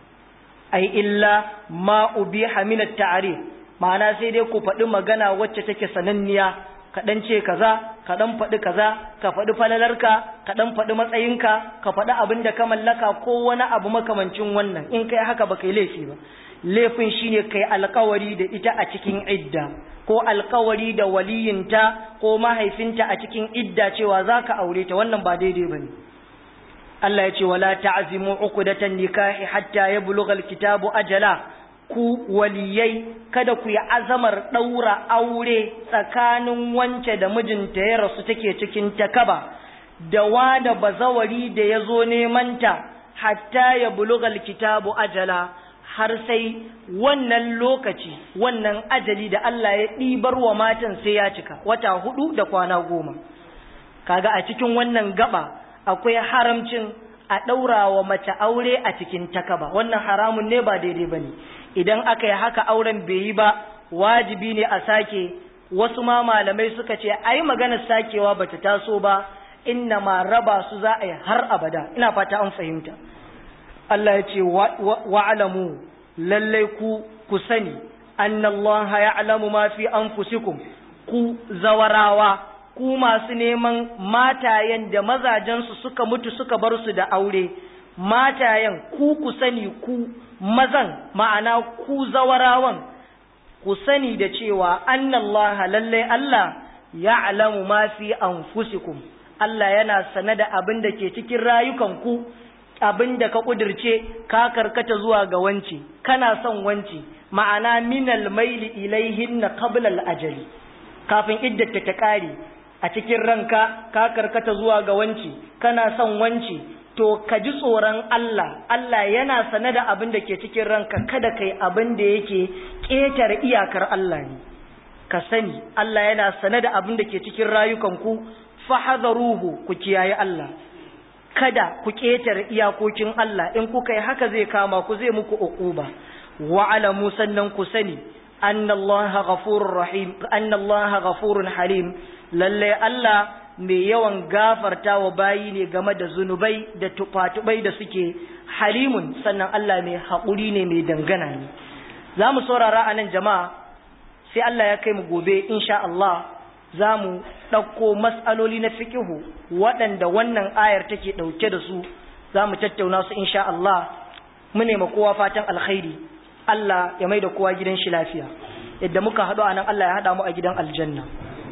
ai illa ma ubiha min at-ta'rif ma'ana sai dai ku faɗi magana wacce take sananniya ka ɗan ce kaza ka ɗan faɗi kaza ka faɗi falalarka ka ɗan faɗi matsayinka ka faɗi abin da ka mallaka ko wani abu makamancin wannan in kai haka ba kai laifi ba laifin shine kai alkawari da ita a cikin idda ko alkawari da waliyinta ko mahaifinta a cikin idda cewa za ka aure ta wannan ba daidai ba ne Allah ya ce wala ta'zimu uqdatan nikahi hatta yablugha alkitabu ajala ku waliyai kada ku yi azamar ɗaura aure tsakanin wance da mijinta ya rasu take cikin takaba da wada bazawari da ya zo nemanta hatta ya bulugal kitabu ajala har sai wannan lokaci wannan ajali da Allah ya ɗibar wa matan sai ya cika wata hudu da kwana goma kaga a cikin wannan gaba akwai haramcin a ɗaura wa mace aure a cikin takaba wannan haramun ne ba daidai ba ne idan aka yi haka auren bai yi ba wajibi ne a sake wasu ma malamai suka ce ai maganar sakewa bata taso ba inna ma raba su za a yi har abada ina fata an fahimta Allah ya ce wa'alamu lallai ku ku sani annallaha ya'lamu ma fi anfusikum ku zawarawa ku masu neman matayen da mazajensu suka mutu suka bar su da aure matayen ku ku sani ku mazan ma'ana ku zawarawan ku sani da cewa annallaha lallai Allah ya'lamu ma fi anfusikum Allah yana sane da abin da ke cikin rayukanku abin da ka kudirce ka karkata zuwa ga wanci kana son wanci ma'ana minal maili ilaihinna qabla al-ajali kafin iddata ta kare a cikin ranka ka karkata zuwa ga wanci kana son wanci to ka ji tsoron Allah Allah yana sane da abin da ke cikin ranka kada kai abin da yake ƙetare iyakar Allah ne ka sani Allah yana sane da abin da ke cikin rayukanku fahadharuhu ku kiyaye Allah kada ku ƙetare iyakokin Allah in kuka yi haka zai kama ku zai muku uquba wa alamu sannan ku sani annallaha ghafurur rahim annallaha ghafurun halim lalle Allah mai yawan gafarta wa bayi ne game da zunubai da tufatubai da suke halimun sannan Allah mai haƙuri ne mai dangana ne za mu saurara a nan jama'a sai Allah ya kai mu gobe insha Allah za mu ɗauko matsaloli na fikihu waɗanda wannan ayar take ɗauke da su za mu tattauna su insha Allah mu nema kowa fatan alkhairi Allah ya mai da kowa gidan shi lafiya yadda muka haɗu a nan Allah ya haɗa mu a gidan aljanna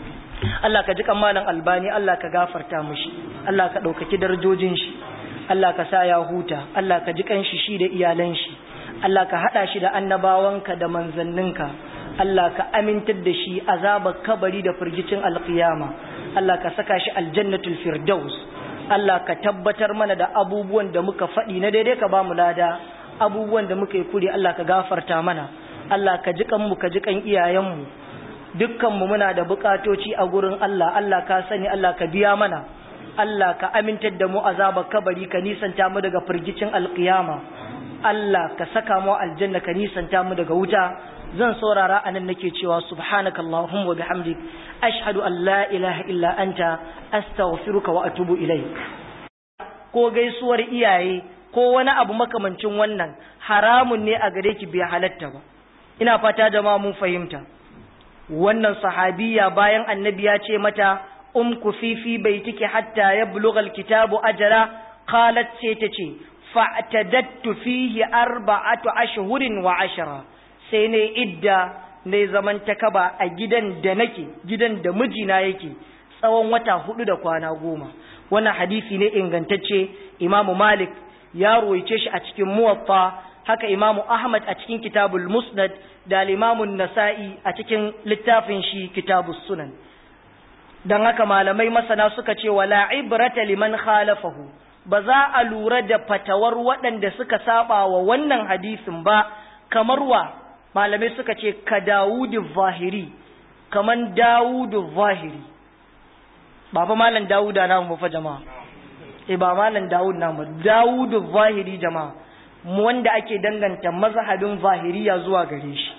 Allah ka ji malam albani Allah ka gafarta mushi Allah ka ɗaukaki darajojin shi Allah ka sa ya huta Allah ka ji kanshi shi da iyalan shi Allah ka haɗa shi da annabawanka da manzanninka Allah ka amintar da shi azabar kabari da firgicin alkiyama Allah ka saka shi aljannatul firdaus Allah ka tabbatar mana da abubuwan da muka faɗi na daidai ka ba mu lada abubuwan da muka yi kuri Allah ka gafarta mana Allah ka ji kanmu ka ji kan iyayenmu dukkanmu muna da bukatoci a gurin Allah Allah ka sani Allah ka biya mana Allah ka amintar da mu azabar kabari ka nisanta mu daga firgicin alkiyama Allah ka saka mu aljanna ka nisanta mu daga wuta zan saurara anan nake cewa subhanaka allahumma wa bihamdik ashhadu an la ilaha illa anta astaghfiruka wa atubu ilaik ko gaisuwar iyaye ko wani abu makamancin wannan haramun ne a gare ki bai halatta ba ina fata jama'a mun fahimta wannan sahabiya bayan annabi ya ce mata um ku fifi bai tike hatta ya bulugal kitabu ajara qalat sai ta ce fa'tadattu fihi arba'atu ashhurin wa ashara sai ne idda ne zaman takaba a gidan da nake gidan da mijina yake tsawon wata hudu da kwana goma wannan hadisi ne ingantacce imamu malik ya ruwaice shi a cikin muwaffa haka imamu ahmad a cikin kitabul musnad da limamun nasa'i a cikin littafin shi kitabus sunan don haka malamai masana suka ce wala ibrata liman khalafahu ba za a lura da fatawar waɗanda suka saba wa wannan hadisin ba kamar wa malamai suka ce ka dawudu zahiri kaman dawudu zahiri ba fa malam dawuda na mu fa jama'a eh ba malam dawud na mu dawudu zahiri jama'a mu wanda ake danganta mazhabin zahiriya zuwa gare shi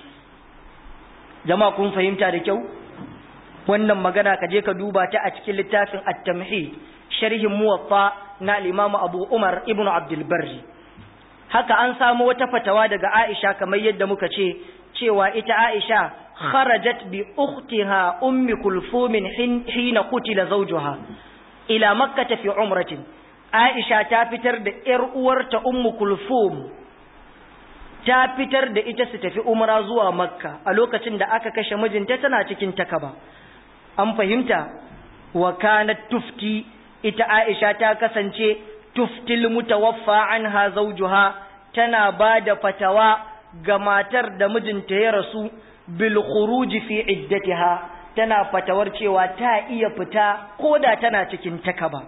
jama'a kun fahimta da kyau wannan magana ka je ka duba ta a cikin littafin at-tamhid sharhin muwatta na al-imam Abu Umar ibn Abdul Barri haka an samu wata fatawa daga Aisha kamar yadda muka ce cewa ita Aisha kharajat bi ukhtiha ummi kulthum hina qutila zawjuha ila makkah fi umratin Aisha ta fitar da ƴar uwarta ummu kulthum ta fitar da ita su tafi umra zuwa makka a lokacin da aka kashe mijinta tana cikin takaba an fahimta wa kanat tufti ita Aisha ta kasance tuftil mutawaffa anha zawjuha tana bada fatawa ga matar da mijinta ya rasu bil khuruj fi iddatiha tana fatawar cewa ta iya fita koda tana cikin takaba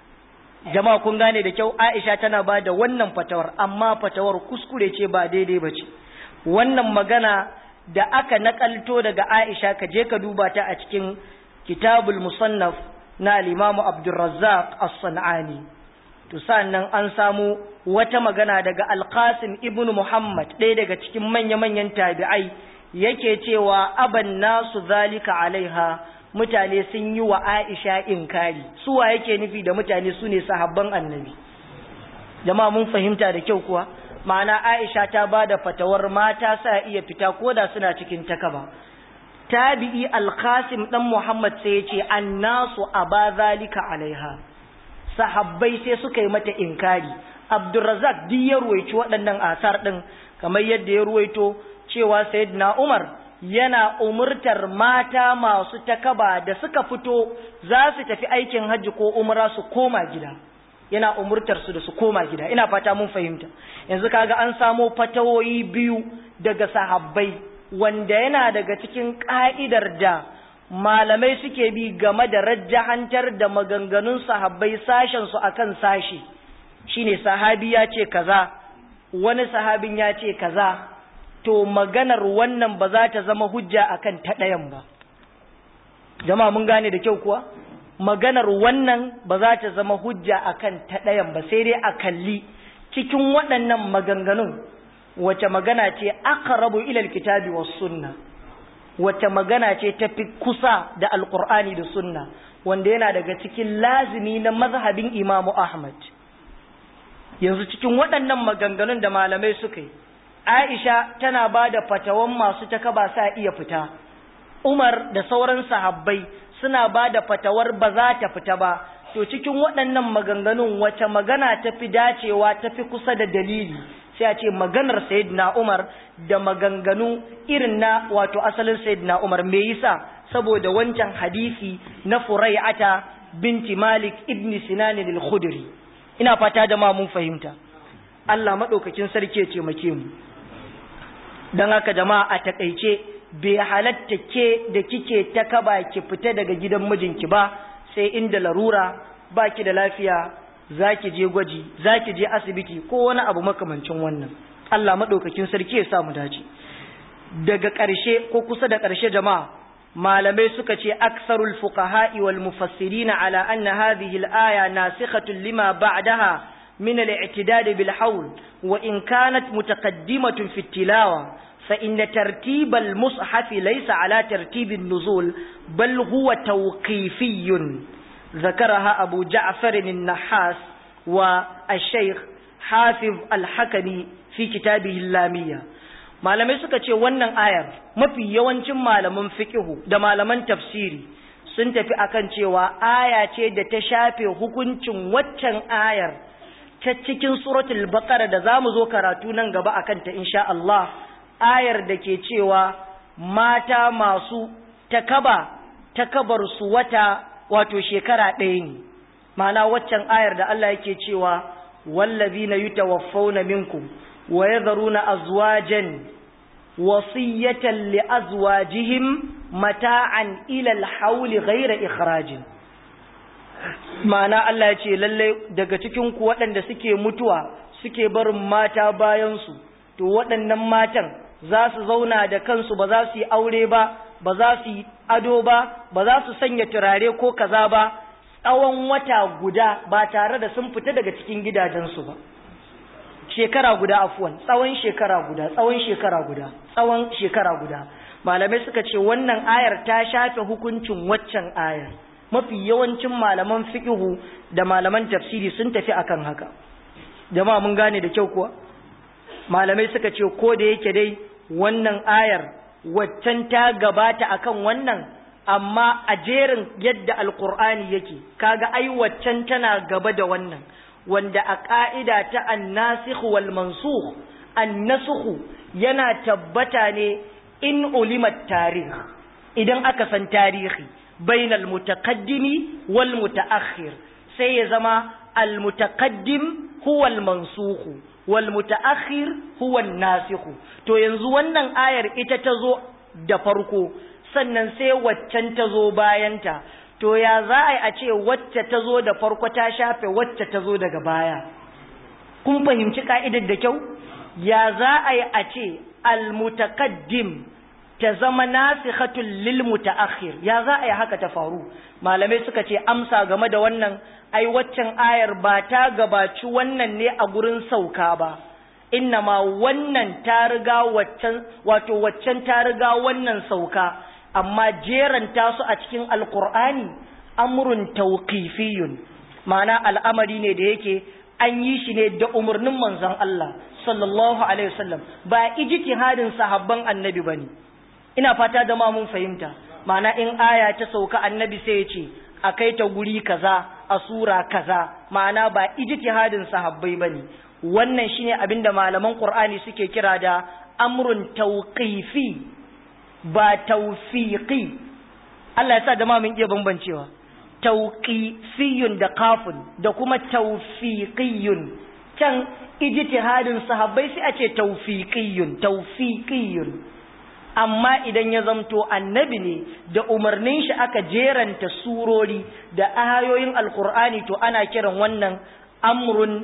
jama'a kun gane da kyau Aisha tana bada wannan fatawar amma fatawar kuskure ce ba daidai bace wannan magana da aka nakalto daga Aisha ka je ka duba ta a cikin kitabul musannaf na al-Imam Abdurrazzaq As-San'ani to sannan an samu wata magana daga Al-Qasim ibn Muhammad ɗaya daga cikin manya-manyan tabi'ai yake cewa aban nasu zalika alaiha mutane sun yi wa Aisha inkari suwa yake nufi da mutane su ne sahabban annabi jama'a mun fahimta da kyau kuwa ma'ana Aisha ta ba da fatawar mata sa iya fita koda suna cikin takaba tabi'i al-qasim dan muhammad sai ya ce annasu aba zalika alaiha sahabbai sai suka yi mata inkari abdurrazzaq duk ya ruwaici waɗannan asar din kamar yadda ya ruwaito cewa sayyidina umar yana umurtar mata masu takaba da suka fito za su tafi aikin hajji ko umra su koma gida yana umurtar su da su koma gida ina fata mun fahimta yanzu kaga an samo fatawoyi biyu daga sahabbai wanda yana daga cikin ka'idar da malamai suke bi game da rajjahantar da maganganun sahabbai sashen su akan sashi shine sahabi ya ce kaza wani sahabin ya ce kaza to maganar wannan ba za ta zama hujja akan ta ɗayan ba jama'a mun gane da kyau kuwa maganar wannan ba za ta zama hujja akan ta ɗayan ba sai dai a kalli cikin waɗannan maganganun wace magana ce aqrabu ila alkitabi was sunna wace magana ce tafi kusa da alqur'ani da sunna wanda yana daga cikin lazimi na mazhabin imamu ahmad yanzu cikin waɗannan maganganun da malamai suka yi Aisha tana ba da fatawan masu takaba sa iya fita, Umar da sauran sahabbai suna ba da fatawar ba za ta fita ba, to cikin waɗannan maganganun wace magana ta fi dacewa ta fi kusa da dalili, sai a ce maganar Sayyidina Umar da maganganu irin na wato asalin Sayyidina Umar me yasa saboda wancan hadisi na Furai'ata binti Malik ibn Sinan al-Khudri. Ina fata da ma mun fahimta. Allah maɗaukakin sarki ya ce mu. don haka jama'a a takaice bai halatta ke da kike ta kaba ki fita daga gidan mijinki ba sai inda larura ba ki da lafiya za ki je gwaji za ki je asibiti ko wani abu makamancin wannan Allah maɗaukakin sarki ya sa mu dace daga ƙarshe ko kusa da ƙarshe jama'a malamai suka ce aksarul fuqaha'i wal mufassirina ala anna hadhihi al-aya nasikhatun lima ba'daha من الاعتداد بالحول وإن كانت متقدمة في التلاوة فإن ترتيب المصحف ليس على ترتيب النزول بل هو توقيفي ذكرها أبو جعفر النحاس والشيخ hafiz al-hakami fi kitabihi lamiyya malamai suka ce wannan ayar mafi yawancin malaman fiqhu da malaman tafsiri sun tafi akan cewa aya ce da ta shafe hukuncin waccan ayar ta cikin suratul baqara da zamu zo karatu nan gaba akan ta insha Allah ayar da ke cewa mata masu takaba takabar su wata wato shekara ɗaya ne ma'ana waccan ayar da Allah yake cewa wallazina yutawaffawna minkum wa yadharuna azwajan wasiyatan li azwajihim mata'an ila al-hawl ghayra ikhrajin ma'ana Allah ya ce lalle daga cikin ku waɗanda suke mutuwa suke barin mata bayan su to waɗannan matan za su zauna da kansu ba za su yi aure ba ba za su yi ado ba ba za su sanya turare ko kaza ba tsawon wata guda ba tare da sun fita daga cikin gidajensu ba shekara guda afuwan tsawon shekara guda tsawon shekara guda tsawon shekara guda malamai suka ce wannan ayar ta shafe hukuncin waccan ayar mafi yawancin malaman fiqhu da malaman tafsiri sun tafi akan haka jama'a mun gane da kyau kuwa malamai suka ce ko da yake dai wannan ayar waccan ta gabata akan wannan amma a jerin yadda alkur'ani yake kaga ai waccan tana gaba da wannan wanda a ka'ida ta annasikh wal mansukh annasukh yana tabbata ne in ulimat tarikh idan aka san tarihi bainal mutaqaddimi wal mutaakhir sai ya zama al mutaqaddim huwa al mansukh wal mutaakhir huwa an nasikh to yanzu wannan ayar ita ta zo da farko sannan sai waccan ta zo bayanta to ya za a yi a ce wacce ta zo da farko ta shafe wacce ta zo daga baya kun fahimci ka'idar da kyau ya za a yi a ce almutaqaddim ta zama nasikhatul lil mutaakhir ya za a yi haka ta faru malamai suka ce amsa game da wannan ai waccan ayar ba ta gabaci wannan ne a gurin sauka ba ma wannan ta riga waccan wato waccan ta riga wannan sauka amma jeranta su a cikin alkur'ani amrun tawqifiyun ma'ana al'amari ne da yake an yi shi ne da umarnin manzon Allah sallallahu alaihi wasallam ba ijtihadin sahabban annabi bane ina fata da ma mun fahimta ma'ana in aya ta sauka annabi sai ya ce a kai ta guri kaza a sura kaza ma'ana ba ijtihadin sahabbai bane wannan shine abinda malaman qur'ani suke kira da amrun tawqifi ba tawfiqi Allah ya sa da ma mun iya bambancewa tawqifiyun da kafun da kuma tawfiqiyun can ijtihadin sahabbai sai a ce tawfiqiyun tawfiqiyun amma idan ya zamto annabi ne da umarnin shi aka jeranta surori da ayoyin alkur'ani to ana kiran wannan amrun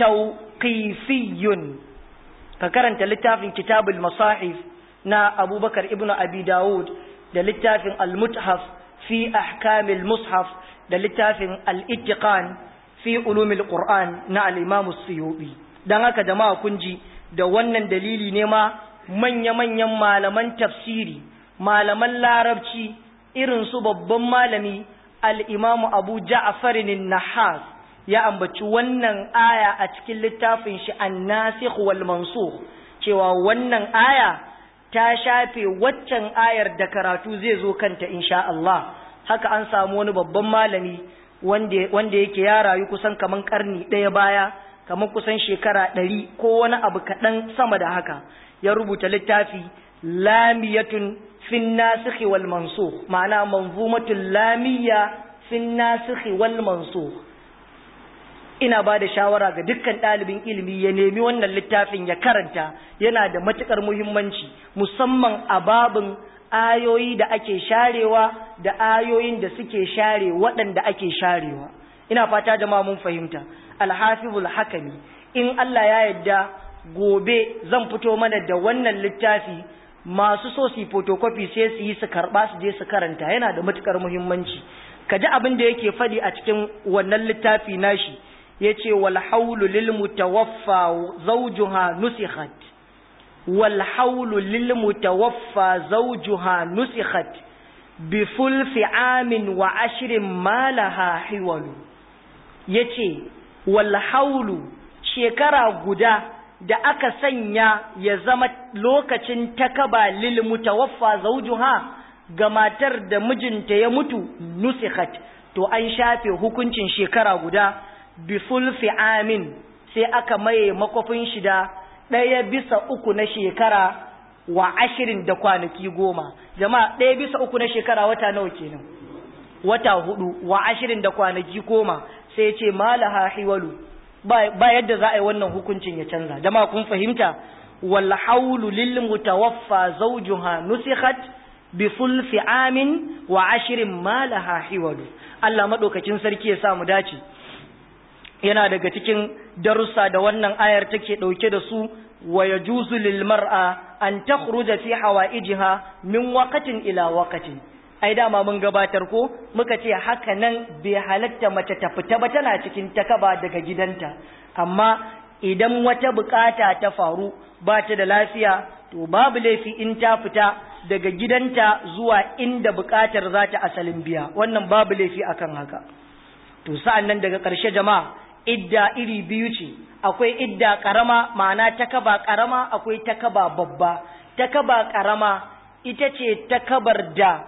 tawqifiyun ka karanta littafin kitabul masahif na abubakar ibn abi dawud da littafin al-muthaf fi ahkamil mushaf da littafin al-ittiqan fi ulumil qur'an na al-imam as-suyubi dan haka jama'a kun ji da wannan dalili ne ma manya-manyan malaman tafsiri malaman larabci irin su babban malami al-imam abu ja'farin nahas ya ambaci wannan aya a cikin littafin shi an-nasikh wal mansukh cewa wannan aya ta shafe waccan ayar da karatu zai zo kanta insha Allah haka an samu wani babban malami wanda wanda yake ya rayu kusan kaman karni ɗaya baya kaman kusan shekara ɗari ko wani abu kaɗan sama da haka ya rubuta littafi lamiyatun fin nasikhi wal mansukh ma'ana manzumatul lamiyya fin nasikhi wal mansukh ina ba da shawara ga dukkan ɗalibin ilimi ya nemi wannan littafin ya karanta yana da matuƙar muhimmanci musamman a babin ayoyi da ake sharewa da ayoyin da suke share waɗanda ake sharewa ina fata jama'a mun fahimta alhafizul hakami in Allah ya yarda gobe zan fito mana da wannan littafi masu so su photocopy sai su yi su karɓa su je su karanta yana da matuƙar muhimmanci ka ji abin da yake faɗi a cikin wannan littafi nashi yace wal haulu lil mutawaffa zawjuha nusikhat wal haulu lil mutawaffa zawjuha nusikhat bi fulfi amin wa ashrin ma laha hiwalu yace wal haulu shekara guda da aka sanya ya zama lokacin takaba lil mutawaffa zawjuha ga matar da mijinta ya mutu nusikhat to an shafe hukuncin shekara guda bi sulfi amin sai aka maye makofin shi da ɗaya bisa uku na shekara wa ashirin da kwanaki goma jama'a ɗaya bisa uku na shekara wata nawa kenan wata hudu wa ashirin da kwanaki goma sai ce malaha hiwalu ba yadda za a yi wannan hukuncin ya canza jama'a kun fahimta wal haulu lil mutawaffa zawjuha nusikhat bi sulfi amin wa ashirin malaha hiwalu Allah madaukakin sarki ya sa mu dace yana daga cikin darussa da wannan ayar take dauke da su wa yajuzu lil mar'a an takhruja fi hawaijiha min waqtin ila waqtin ai dama mun gabatar ko muka ce haka nan bai halatta mace ta fita ba tana cikin takaba daga gidanta amma idan wata bukata ta faru ba ta da lafiya to babu laifi in ta fita daga gidanta zuwa inda bukatar za ta asalin biya wannan babu laifi akan haka to sa'an nan daga ƙarshe jama'a idda iri biyu ce akwai idda ƙarama ma'ana takaba ƙarama akwai takaba babba takaba ƙarama ita ce takabar da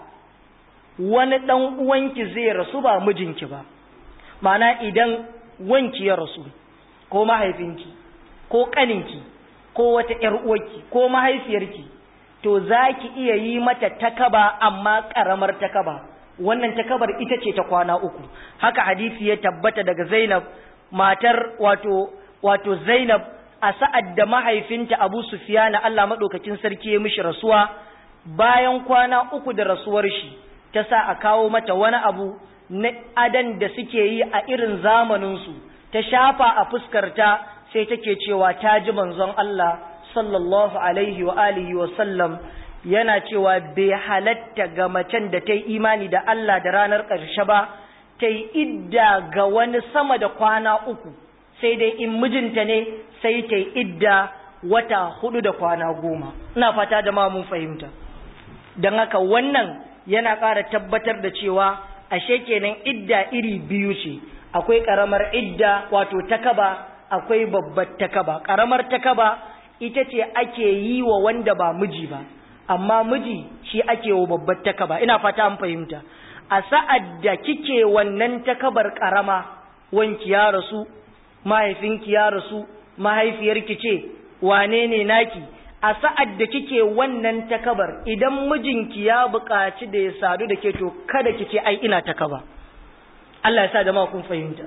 wani ɗan uwanki zai rasu ba mijinki ba ma'ana idan wanki ya rasu ko mahaifinki ko ƙaninki ko wata ‘yar uwarki ko mahaifiyarki to za ki iya yi mata takaba amma ƙaramar takaba wannan takabar ita ce ta kwana uku haka hadisi ya tabbata daga zainab matar wato wato zainab a sa'ad da mahaifinta abu sufiyana allah maɗaukakin sarki ya mishi rasuwa bayan kwana uku da rasuwar shi ta sa a kawo mata wani abu na adan da suke yi a irin zamaninsu ta shafa a fuskarta sai take cewa ta ji manzon Allah sallallahu alaihi wa alihi wa sallam yana cewa bai halatta ga macen da ta yi imani da Allah da ranar ƙarshe ba ta yi idda ga wani sama da kwana uku sai dai in mijinta ne sai ta yi idda wata hudu da kwana goma ina fata da ma mun fahimta don haka wannan yana ƙara tabbatar da cewa ashe kenan idda iri biyu ce akwai ƙaramar idda wato takaba akwai babbar takaba ƙaramar takaba ita ce ake yi wa wanda ba miji ba amma miji shi ake wa babbar takaba ina fata an fahimta a sa'ad da kike wannan takabar ƙarama wanki ya rasu mahaifinki ya rasu mahaifiyarki ce wane ne naki a sa'ad da kike wannan takabar idan mijinki ya buƙaci da ya sadu da ke to kada ki ce ai ina takaba Allah ya sa da kun fahimta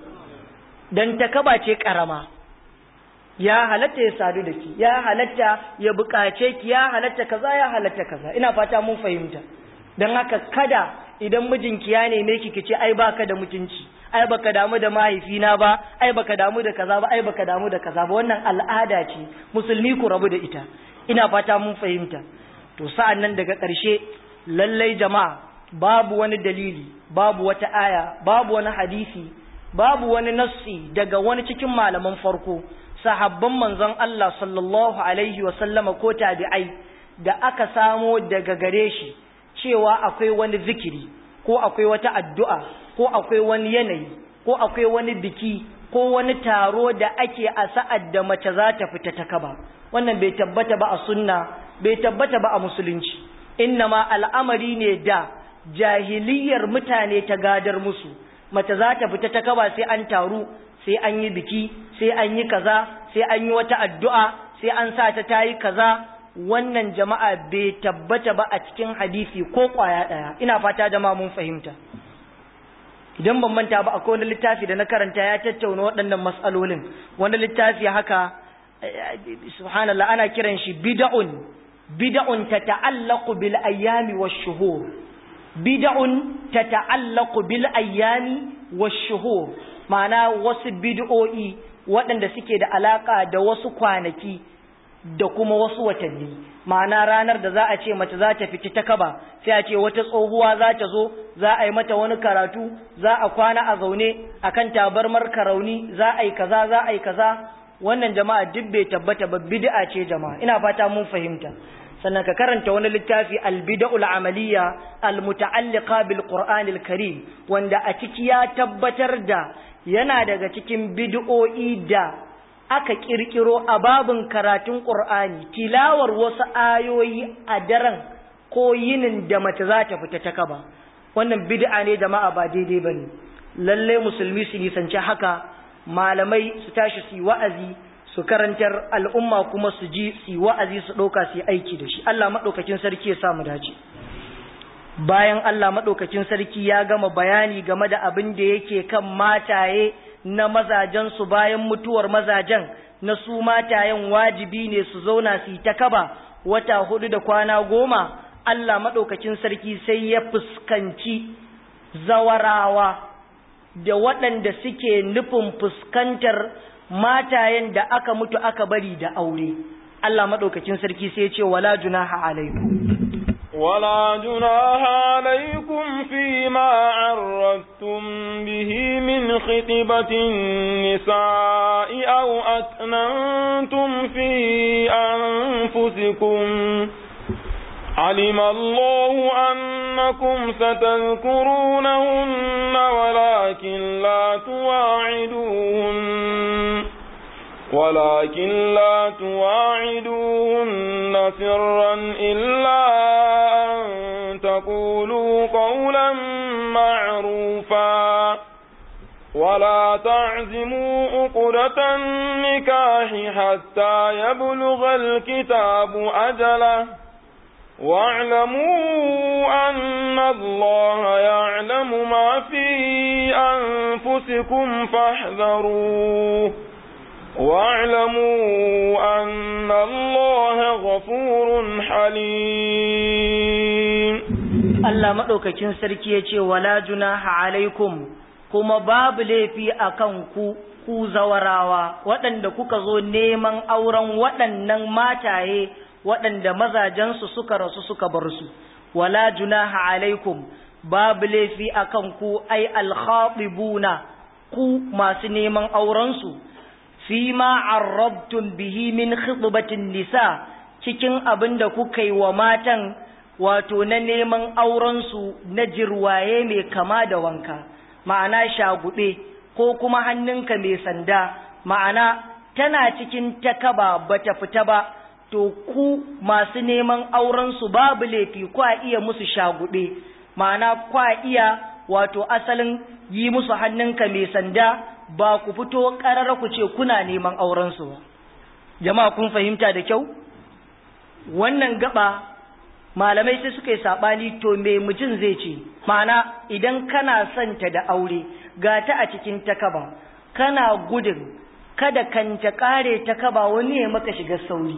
dan takaba ce karama ya halatta ya sadu da ki ya halatta ya buƙace ki ya halatta kaza ya halatta kaza ina fata mun fahimta dan haka kada idan mijinki ya neme ki kice ai baka da mutunci ai baka damu da mahaifina ba ai baka damu da kaza ba ai baka damu da kaza ba wannan al'ada ce musulmi ku rabu da ita ina fata mun fahimta to sa'an nan daga ƙarshe lallai jama'a babu wani dalili babu wata aya babu wani hadisi babu wani nassi daga wani cikin malaman farko sahabban manzon Allah sallallahu alaihi wa sallama ko tabi'ai da aka samo daga gare shi cewa akwai wani zikiri ko akwai wata addu'a ko akwai wani yanayi ko akwai wani biki ko wani taro da ake a sa'ad da mace za ta fita ta kaba wannan bai tabbata ba a sunna bai tabbata ba a musulunci innama al'amari ne da jahiliyar mutane ta gadar musu mace za ta fita ta kaba sai an taru sai an yi biki sai an yi kaza sai an yi wata addu'a sai an sa ta tayi kaza wannan jama'a bai tabbata ba a cikin hadisi ko kwaya ɗaya ina fata jama'a mun fahimta idan ban manta ba akwai wani littafi da na karanta ya tattauna waɗannan matsalolin wani littafi haka subhanallah ana kiran shi bid'un bid'un tata'allaqu bil ayyami wash shuhur bid'un tata'allaqu bil ayyami wash shuhur ma'ana wasu bid'o'i waɗanda suke da alaka da wasu kwanaki da kuma wasu watanni ma'ana ranar da za a ce mace za ta fiti ta kaba sai a ce wata tsohuwa za ta zo za a yi mata wani karatu za a kwana a zaune akan tabarmar karauni za a yi kaza za a yi kaza wannan jama'a duk bai tabbata ba bid'a ce jama'a ina fata mun fahimta sannan ka karanta wani littafi albida'ul amaliya almuta'alliqa bil qur'anil karim wanda a ciki ya tabbatar da yana daga cikin bid'o'i da aka kirkiro a babin karatun ƙur'ani tilawar wasu ayoyi a daren ko yinin da mace za ta fita ta kaba wannan bid'a ne jama'a ba daidai bane lalle musulmi su nisanci haka malamai su tashi su yi wa'azi su karantar al'umma kuma su ji su yi wa'azi su ɗauka su yi aiki da shi Allah maɗaukakin sarki ya samu dace bayan Allah maɗaukakin sarki ya gama bayani game da abin da yake kan mataye na mazajensu bayan mutuwar mazajen na su matayen wajibi ne su zauna su yi ta kaba wata hudu da kwana goma Allah maɗaukakin sarki sai ya fuskanci zawarawa da waɗanda suke nufin fuskantar matayen da aka mutu aka bari da aure Allah maɗaukakin sarki sai ya ce wala junaha alaikum ولا جناح عليكم فيما عرضتم به من خطبة النساء أو أكننتم في أنفسكم علم الله أنكم ستذكرونهن ولكن لا تواعدوهن ولكن لا تواعدوهن سرا إلا أن تقولوا قولا معروفا ولا تعزموا عقدة النكاح حتى يبلغ الكتاب أجله واعلموا أن الله يعلم ما في أنفسكم فاحذروه واعلموا أن الله غفور حليم Allah maɗaukakin sarki ya ce wala junaha alaikum kuma babu laifi a kan ku ku zawarawa waɗanda kuka zo neman auren waɗannan mataye waɗanda mazajensu suka rasu suka bar su wala junaha alaikum babu laifi a kan ku ai alkhatibuna ku masu neman aurensu fima arrabtum bihi min khitbatin nisa cikin abin da kuka yi wa matan wato na neman aurensu na jirwaye mai kama da wanka ma'ana shagube ko kuma hannunka mai sanda ma'ana tana cikin takaba bata fita ba to ku masu neman aurensu babu laifi kwa iya musu shagube ma'ana kwa iya wato asalin yi musu hannunka mai sanda ba ku fito ƙarara ku ce kuna neman aurensu ba jama'a kun fahimta da kyau wannan gaba malamai sai suka yi saɓani to me mutum zai ce ma'ana idan kana son ta da aure ga ta a cikin takaba kana gudun kada kanta ƙare takaba wani ya maka shiga sauri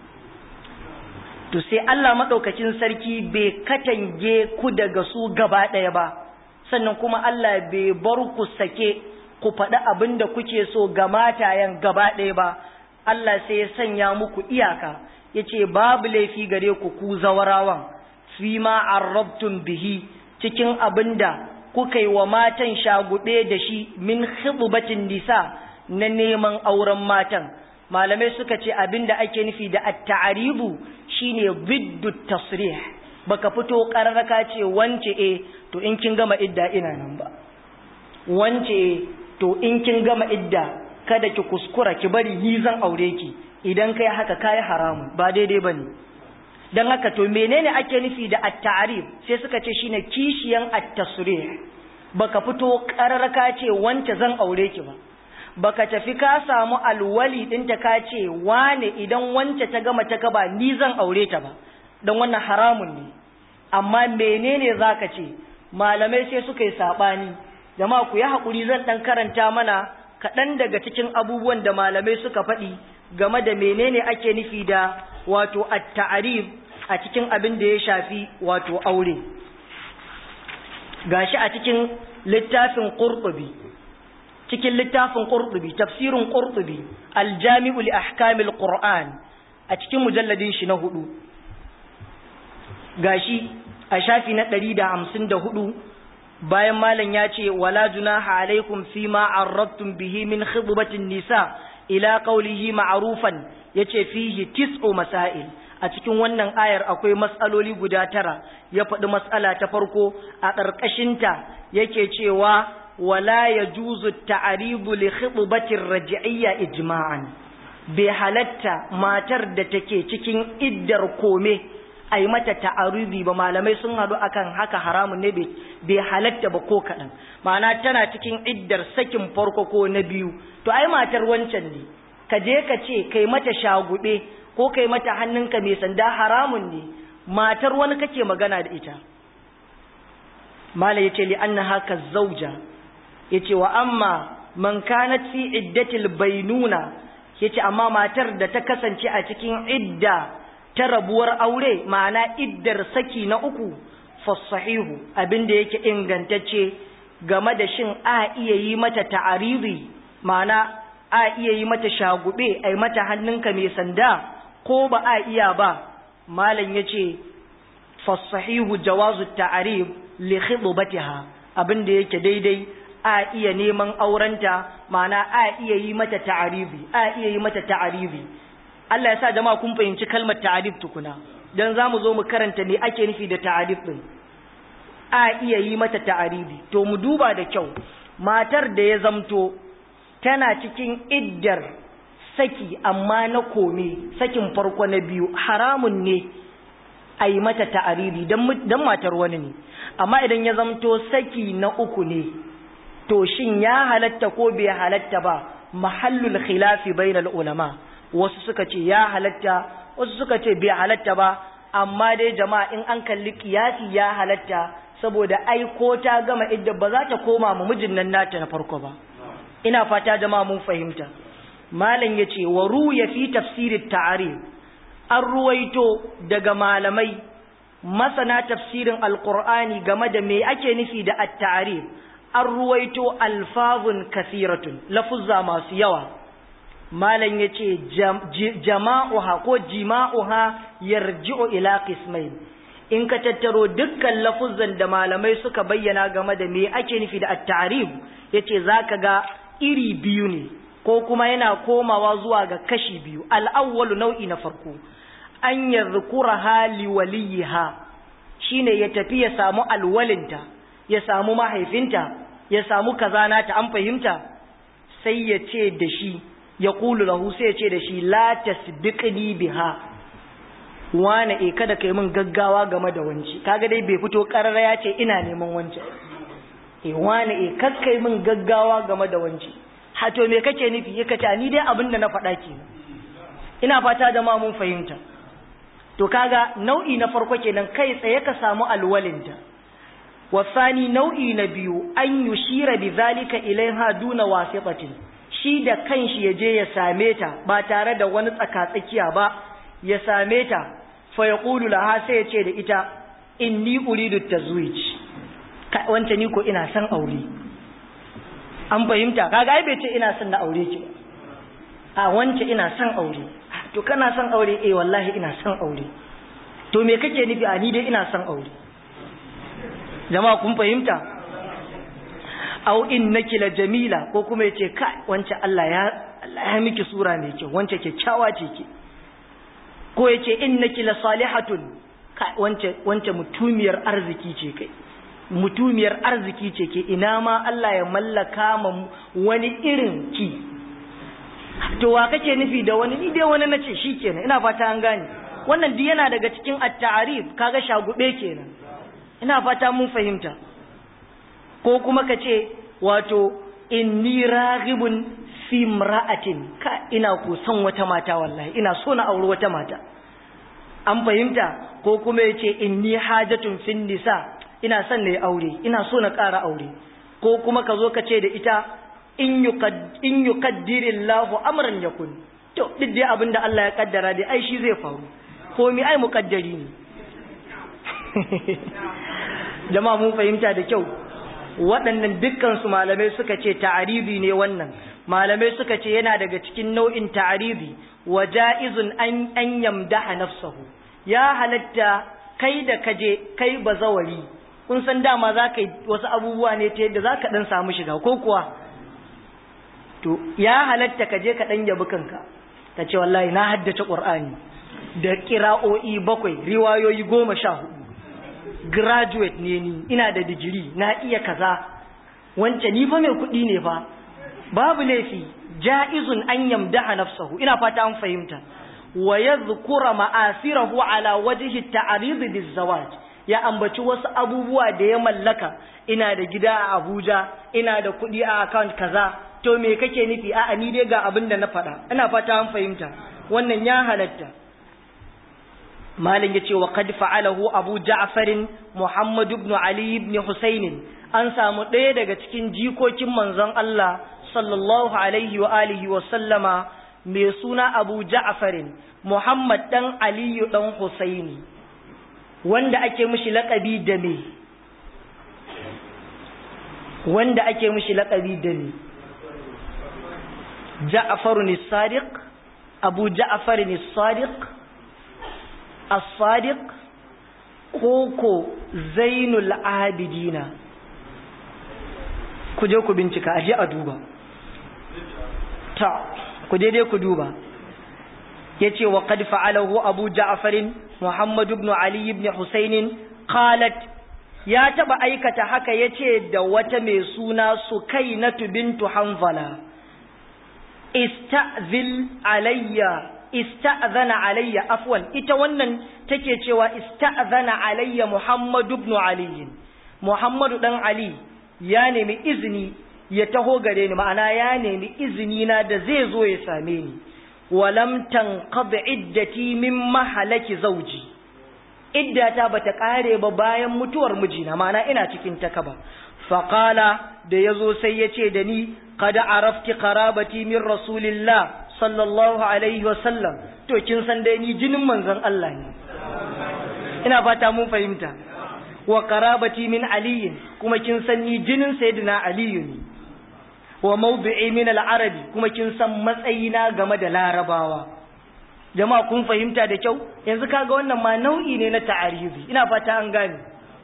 to sai Allah maɗaukacin sarki bai katange ku daga su gaba ɗaya ba sannan kuma Allah bai bar ku sake ku faɗi abin da kuke so ga matayen gaba ɗaya ba Allah sai ya sanya muku iyaka ya ce babu laifi gare ku ku zawarawan fi ma arrabtum bihi cikin abin da kuka yi wa matan shaguɗe da shi min khidbatin nisa na neman auren matan malamai suka ce abin da ake nufi da at-ta'ribu shine biddu tasrih baka fito kararraka ce wance eh to in kin gama idda ina nan ba wance to in kin gama idda kada ki kuskura ki bari ni zan aure ki idan kai haka kai haramun ba daidai bane dan haka to menene ake nufi da at-ta'rif sai suka ce shine kishiyan at-tasrih baka fito kararraka ce wance zan aure ki ba baka tafi ka samu alwali ɗinta ka ce wane idan wance ta gama ta gaba ni zan aure ta ba don wannan haramun ne amma menene zaka ce malamai sai suka yi saɓani jama'a ku yi haƙuri zan ɗan karanta mana kaɗan daga cikin abubuwan da malamai suka faɗi game da menene ake nufi da wato at-ta'rif a cikin abin da ya shafi wato aure gashi a cikin littafin qurtubi cikin littafin qurtubi tafsirin qurtubi al-jami'u li ahkamil qur'an a cikin mujalladin shi na hudu gashi a shafi na 154 bayan malam ya ce wala junaha alaikum fima arradtum bihi min khidbatin nisa ila qawlihi ma'rufan yace fihi tis'u masail a cikin wannan ayar akwai matsaloli guda tara ya faɗi matsala ta farko a ƙarƙashinta yake cewa wala yajuzu ta'ridu li khitbati ar-raj'iyya ijma'an bai halatta matar da take cikin iddar kome ai mata ta'arudi ba malamai sun hadu akan haka haramun ne bai halatta ba ko kaɗan ma'ana tana cikin iddar sakin farko ko na biyu to ai matar wancan ne ka je ka ce kai mata shagube ko kai mata hannunka mai sanda haramun ne matar wani kake magana da ita mala yace li annaha zauja yace wa amma man kanat fi iddatil bainuna yace amma matar da ta kasance a cikin idda ta rabuwar aure ma'ana iddar saki na uku fasahihu abinda yake ingantacce game da shin a iya yi mata ta'aridi ma'ana a iya yi mata shagube ai mata hannunka mai sanda ko ba a iya ba malam yace fasahihu jawazu ta'arib li khidbatiha abinda yake daidai a iya neman aurenta ma'ana a iya yi mata ta'aribi a iya yi mata ta'aribi Allah ya sa jama'a kun fahimci kalmar ta'arib tukuna dan zamu zo mu karanta ne ake nufi da ta'arib din a iya yi mata ta'aribi to mu duba da kyau matar da ya zamto tana cikin iddar saki amma na kome sakin farko na biyu haramun ne a yi mata ta'aribi dan matar wani ne amma idan ya zamto saki na uku ne to shin ya halatta ko bai halatta ba mahallul khilafi bainal ulama wasu suka ce ya halatta wasu suka ce bai halatta ba amma dai jama'a in an kalli kiyasi ya halatta saboda ai ko ta gama idda ba za ta koma ma mijin nan nata na farko ba ina fata jama'a mun fahimta malam yace wa ruya fi tafsirit ta'arif an ruwaito daga malamai masana tafsirin alqur'ani game da me ake nufi da at-ta'arif an ruwaito alfazun kasiratun lafuzza masu yawa malam ya ce jama'uha ko jima'uha yarji'u ila qismain in ka tattaro dukkan lafuzzan da malamai suka bayyana game da me ake nufi da at-ta'rif yace zaka ga iri biyu ne ko kuma yana komawa zuwa ga kashi biyu al-awwalu nau'i na farko an yadhkuraha liwaliha shine ya tafi ya samu alwalinta ya samu mahaifinta ya samu kazana ta an fahimta sai ya ce da shi ya kulu lahu sai ya ce da shi la tasbiqni biha wane e kada kai min gaggawa game da wanci kaga dai bai fito karara ya ce ina neman wanci e wane e kakkai min gaggawa game da wanci ha to me kake nufi yake ta ni dai abin da na faɗa ke ina fata da ma mun fahimta to kaga nau'i na farko kenan kai tsaye ka samu alwalinta wasani nau'i na biyu an yushira bi zalika ilaiha duna wasiqatin shi da kanshi ya je ya same ta ba tare da wani tsakatsakiya ba ya same ta fa yaqulu laha sai ya ce da ita inni uridu tazwij wance ni ko ina son aure an fahimta kaga ai bai ce ina son na aure ki a wance ina son aure to kana son aure eh wallahi ina son aure to me kake nufi a ni dai ina son aure jama'a kun fahimta au innaki la jamila ko kuma yace kai wance Allah ya Allah ya miki sura mai kyau wance kyakkyawa ce ki ko yace innaki la salihatun kai wance wance mutumiyar arziki ce kai mutumiyar arziki ce ke ina ma Allah ya mallaka ma wani irin ki to wa kake nufi da wani ni dai wani nace shikenan ina fata an gane wannan duk yana daga cikin at-ta'rif kaga shagube kenan ina fata mun fahimta ko kuma ka ce wato inni raghibun fi imra'atin ka ina ko son wata mata wallahi ina so na auri wata mata an fahimta ko kuma yace inni hajatun fin nisa ina son na yi aure ina so na ƙara aure ko kuma ka zo ka ce da ita in yukaddirillahu amran yakun to duk dai abin da Allah ya kaddara dai ai shi zai faru ko mi ai mukaddari ne jama'a mun fahimta da kyau waɗannan dukkan su malamai suka ce ta'aribi ne wannan malamai suka ce yana daga cikin nau'in ta'aribi wa ja'izun an an yamdaha nafsahu ya halatta kai da kaje kai bazawari kun san dama za ka yi wasu abubuwa ne ta yadda za ka ɗan samu shiga ko kuwa to ya halatta ka je ka ɗan yabi kanka ka ce wallahi na haddace ƙur'ani da ƙira'o'i bakwai riwayoyi goma sha hudu graduate ne ni ina da digiri na iya kaza wance ni fa mai kuɗi ne fa babu laifi ja'izun an yamdaha nafsahu ina fata an fahimta wa yadhkura ma'asirahu ala wajhi at-ta'rid biz-zawaj ya ambaci wasu abubuwa da ya mallaka ina da gida a Abuja ina da kuɗi a account kaza to me kake nufi a'a ni dai ga abin da na faɗa ina fata an fahimta wannan ya halatta malin yace wa qad fa'alahu Abu Ja'far Muhammad ibn Ali ibn Husayn an samu ɗaya daga cikin jikokin manzon Allah sallallahu alaihi wa alihi wa sallama mai suna Abu Ja'far Muhammad dan Aliyu dan Husaini wanda ake mishi laƙabi da me wanda ake mishi laƙabi da me Ja'far ne Sadiq Abu Ja'far ne Sadiq As-Sadiq koko Zainul Abidina ku je ku bincika aje a duba ta ku je dai ku duba yace wa qad fa'alahu Abu Ja'far Muhammad ibn Ali ibn Husayn qalat ya taba aikata haka yace da wata mai suna Sukainatu bintu Hanzala ista'zil alayya ista'zana alayya afwan ita wannan take cewa ista'zana alayya Muhammad ibn Ali Muhammadu dan Ali ya nemi izini ya taho gare ni ma'ana ya nemi izini na da zai zo ya same ni walam tanqad iddati min mahalaki zawji iddata bata kare ba bayan mutuwar mijina ma'ana ina cikin takaba faqala da yazo sai yace da ni qad arafti qarabati min rasulillah sallallahu alaihi wasallam to kin san dai ni jinin manzon Allah ne ina fata mun fahimta wa qarabati min ali kuma kin san ni jinin sayyidina ali ne wa mawdi'i min al-arabi kuma kin san matsayina game da larabawa jama'a kun fahimta da kyau yanzu kaga wannan ma nau'i ne na ta'arizi ina fata an gane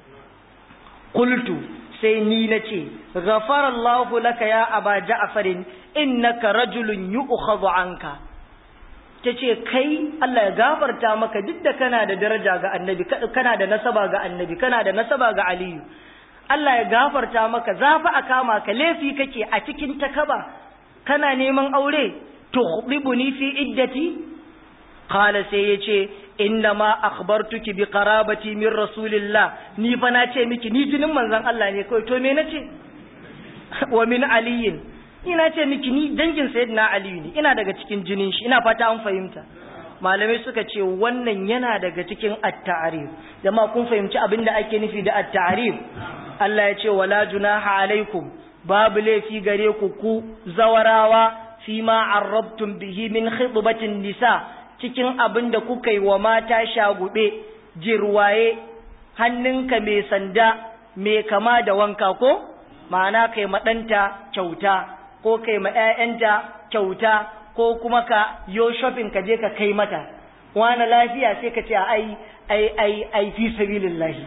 qultu sai ni nace ghafara Allahu laka ya aba ja'far innaka rajulun yu'khadhu anka tace kai Allah ya gafarta maka duk da kana da daraja ga annabi kana da nasaba ga annabi kana da nasaba ga aliyu Allah ya gafarta maka zafi a kama ka laifi kake a cikin takaba kana neman aure tuhdibuni fi iddati qala sai yace inna ma akhbartuki bi qarabati min rasulillah ni fa na ce miki ni jinin manzon Allah ne kai to me nace wa min aliyin ina ce miki ni dangin sayyidina aliyu ne ina daga cikin jinin shi ina fata an fahimta malamai suka ce wannan yana daga cikin at-ta'rif jama'a kun fahimci abin da ake nufi da at-ta'rif Allah ya ce wala junaha alaikum babu laifi gare ku ku zawarawa fi ma arrabtum bihi min khidbatin nisa cikin abin da kuka yi wa mata shagube jirwaye hannunka mai sanda mai kama da wanka ko ma'ana kai maɗanta kyauta ko kai ma 'ya'yanta kyauta ko kuma ka yo shopping ka je ka kai mata wani lafiya sai ka ce ai ai ai ai fi sabilillahi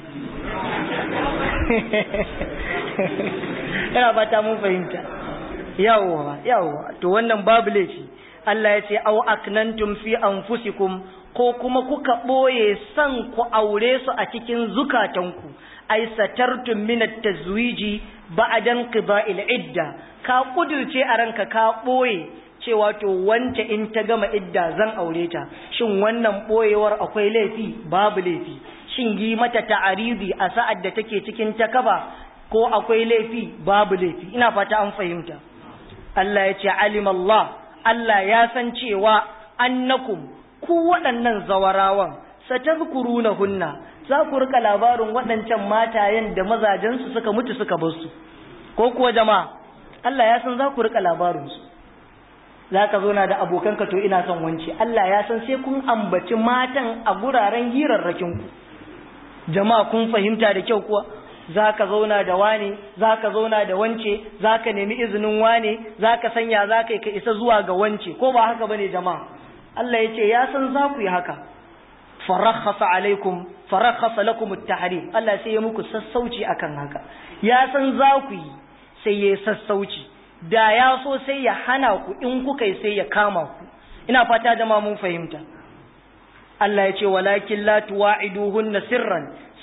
ina fata mun fahimta yawwa yawwa to wannan babu laifi Allah ya ce aw aknantum fi anfusikum ko kuma kuka boye san ku aure su a cikin zukatanku ai satartum min at-tazwiji ba'dan qida'il idda ka kudirce a ranka ka boye cewa to wance in ta gama idda zan aure ta shin wannan boyewar akwai laifi babu laifi shin yi mata ta'aridi a sa'ad da take cikin takaba ko akwai laifi babu laifi ina fata an fahimta Allah ya ce alim Allah Allah ya san cewa annakum ku waɗannan zawarawan satazkurunahunna za ku rika labarin waɗancan matayen da mazajensu suka mutu suka bar su ko kuwa jama'a Allah ya san za ku rika labarin su za ka zo na da abokanka to ina son wance Allah ya san sai kun ambaci matan a guraren hirarrakin ku jama'a kun fahimta da kyau kuwa za ka zauna da wane za ka zauna da wance za ka nemi izinin wane za ka sanya za ka yi ka isa zuwa ga wance ko ba haka bane jama'a Allah ya ce ya san za ku yi haka farakhasa alaikum farakhasa lakum at-tahrim Allah sai ya muku sassauci akan haka ya san za ku yi sai ya sassauci da ya so sai ya hana ku in kuka yi sai ya kama ku ina fata jama'a mun fahimta Allah ya ce walakin la tuwa'iduhunna sirran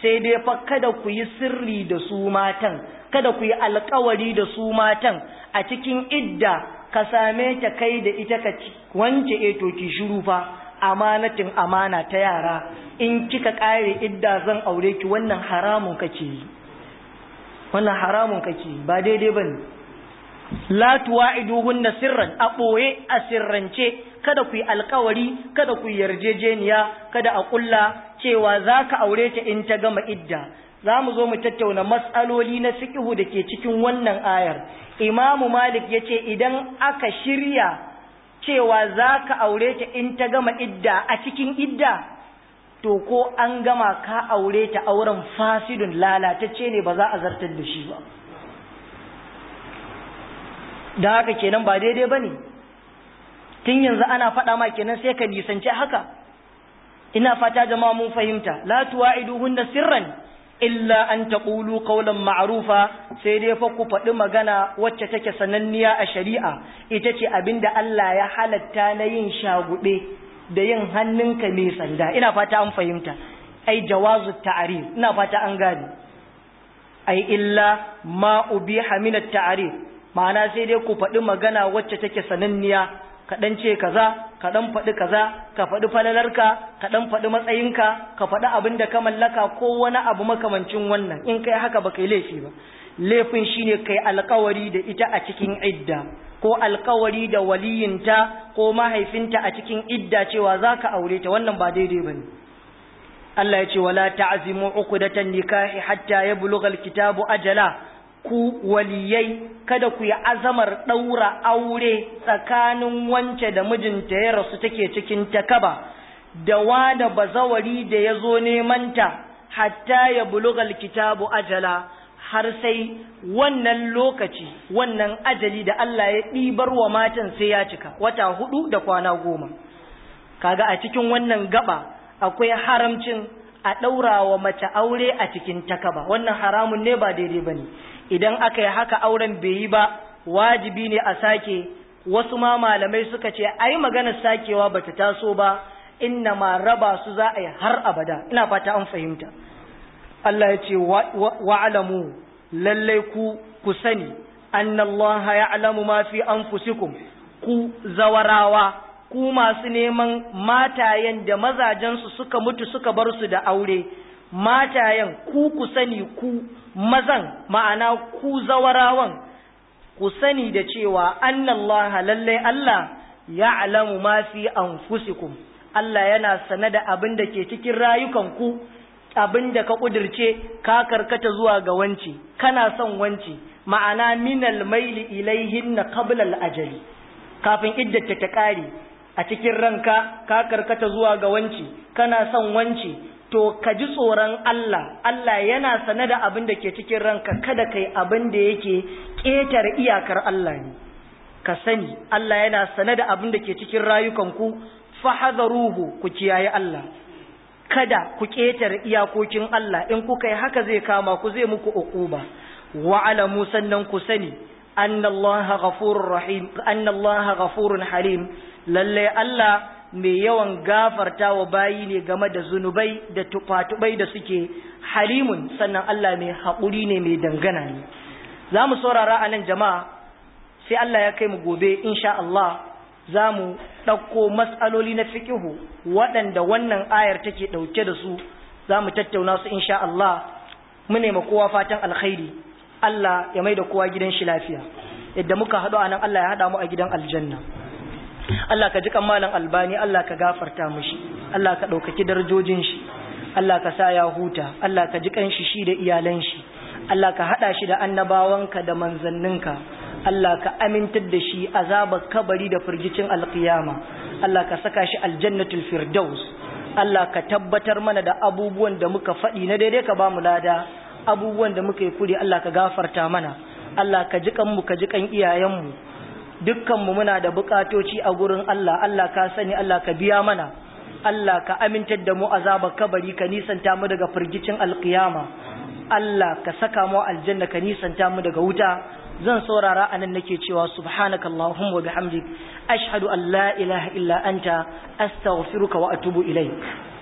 sai dai fa kada ku yi sirri da su matan kada ku yi alkawari da su matan a cikin idda ka same ta kai da ita ka wance eto ki shiru fa amanatin amana ta yara in kika kare idda zan aure ki wannan haramun kake yi wannan haramun kake yi ba daidai bane la tuwa'iduhunna sirran a boye a sirrance kada ku yi alkawari kada ku yi yarjejeniya kada a kulla cewa zaka aure ta in ta gama idda za mu zo mu tattauna matsaloli na fiqhu da ke cikin wannan ayar imamu malik ya ce idan aka shirya cewa za ka aure ta in ta gama idda a cikin idda to ko an gama ka aure ta auren fasidun lalatacce ne ba za a zartar da shi ba da haka kenan ba daidai ba ne tun yanzu ana faɗa ma kenan sai ka nisanci haka ina fata jama'a mun fahimta la tuwa'iduhunna sirran illa an taqulu qawlan ma'rufa sai dai fa ku faɗi magana wacce take sananniya a shari'a ita ce abinda Allah ya halatta na yin shagube da yin hannunka mai sanda ina fata an fahimta ai jawazu ta'rif ina fata an gane ai illa ma ubiha min at-ta'rif ma'ana sai dai ku faɗi magana wacce take sananniya ka ɗan ce kaza ka ɗan faɗi kaza ka faɗi falalarka ka ɗan faɗi matsayinka ka faɗi abin da ka mallaka ko wani abu makamancin wannan in kai haka ba kai laifi ba laifin shine kai alkawari da ita a cikin idda ko alkawari da waliyinta ko mahaifinta a cikin idda cewa za ka aure ta wannan ba daidai ba ne Allah ya ce wala ta'zimu uqdatan nikahi hatta yablugha alkitabu ajala ku waliyai kada ku yi azamar ɗaura aure tsakanin wance da mijinta ya rasu take cikin takaba da wada bazawari da ya zo nemanta hatta ya bulugal kitabu ajala har sai wannan lokaci wannan ajali da Allah ya ɗibar wa matan sai ya cika wata hudu da kwana goma kaga a cikin wannan gaba akwai haramcin a ɗaura wa mace aure a cikin takaba wannan haramun ne ba daidai ba ne idan aka yi haka auren bai yi ba wajibi ne a sake wasu ma malamai suka ce ai maganar sakewa bata taso ba inna ma raba su za a yi har abada ina fata an fahimta Allah ya ce wa'alamu lallai ku ku sani annallaha ya'lamu ma fi anfusikum ku zawarawa ku masu neman matayen da mazajensu suka mutu suka bar su da aure matayen ku ku sani ku mazan ma'ana ku zawarawan ku sani da cewa annallaha lallai Allah ya'lamu ma fi anfusikum Allah yana sane da abin da ke cikin rayukanku abin da ka kudirce ka karkata zuwa ga wanci kana son wanci ma'ana minal maili ilaihin na qablal ajali kafin iddata ta kare a cikin ranka ka karkata zuwa ga wanci kana son wanci to ka ji tsoron Allah Allah yana sane da abin da ke cikin ranka kada kai abin da yake ƙetare iyakar Allah ne ka sani Allah yana sane da abin da ke cikin rayukanku fahadaruhu ku kiyaye Allah kada ku ƙetare iyakokin Allah in kuka yi haka zai kama ku zai muku uquba wa alamu sannan ku sani annallaha ghafurur rahim annallaha ghafurun halim lalle Allah mai yawan gafarta wa bayi ne game da zunubai da tufatubai da suke halimun sannan Allah mai haƙuri ne mai dangana ne za mu saurara a nan jama'a sai Allah ya kai mu gobe insha Allah za mu ɗauko matsaloli na fikihu waɗanda wannan ayar take ɗauke da su za mu tattauna su insha Allah mu nema kowa fatan alkhairi Allah ya mai da kowa gidan shi lafiya yadda muka haɗu a nan Allah ya haɗa mu a gidan aljanna Allah ka ji malam albani Allah ka gafarta mushi Allah ka ɗaukaki darajojin shi Allah ka sa ya huta Allah ka ji kanshi shi da iyalan shi Allah ka haɗa shi da annabawanka da manzanninka Allah ka amintar da shi azabar kabari da firgicin alkiyama Allah ka saka shi aljannatul firdaus Allah ka tabbatar mana da abubuwan da muka faɗi na daidai ka ba mu lada abubuwan da muka yi kuri Allah ka gafarta mana Allah ka ji kanmu ka ji kan iyayenmu dukkanmu muna da bukatoci a gurin Allah Allah ka sani Allah ka biya mana Allah ka amintar da mu azabar kabari ka nisanta mu daga firgicin alkiyama Allah ka saka mu aljanna ka nisanta mu daga wuta zan saurara anan nake cewa subhanaka allahumma wa bihamdik ashhadu an la ilaha illa anta astaghfiruka wa atubu ilaik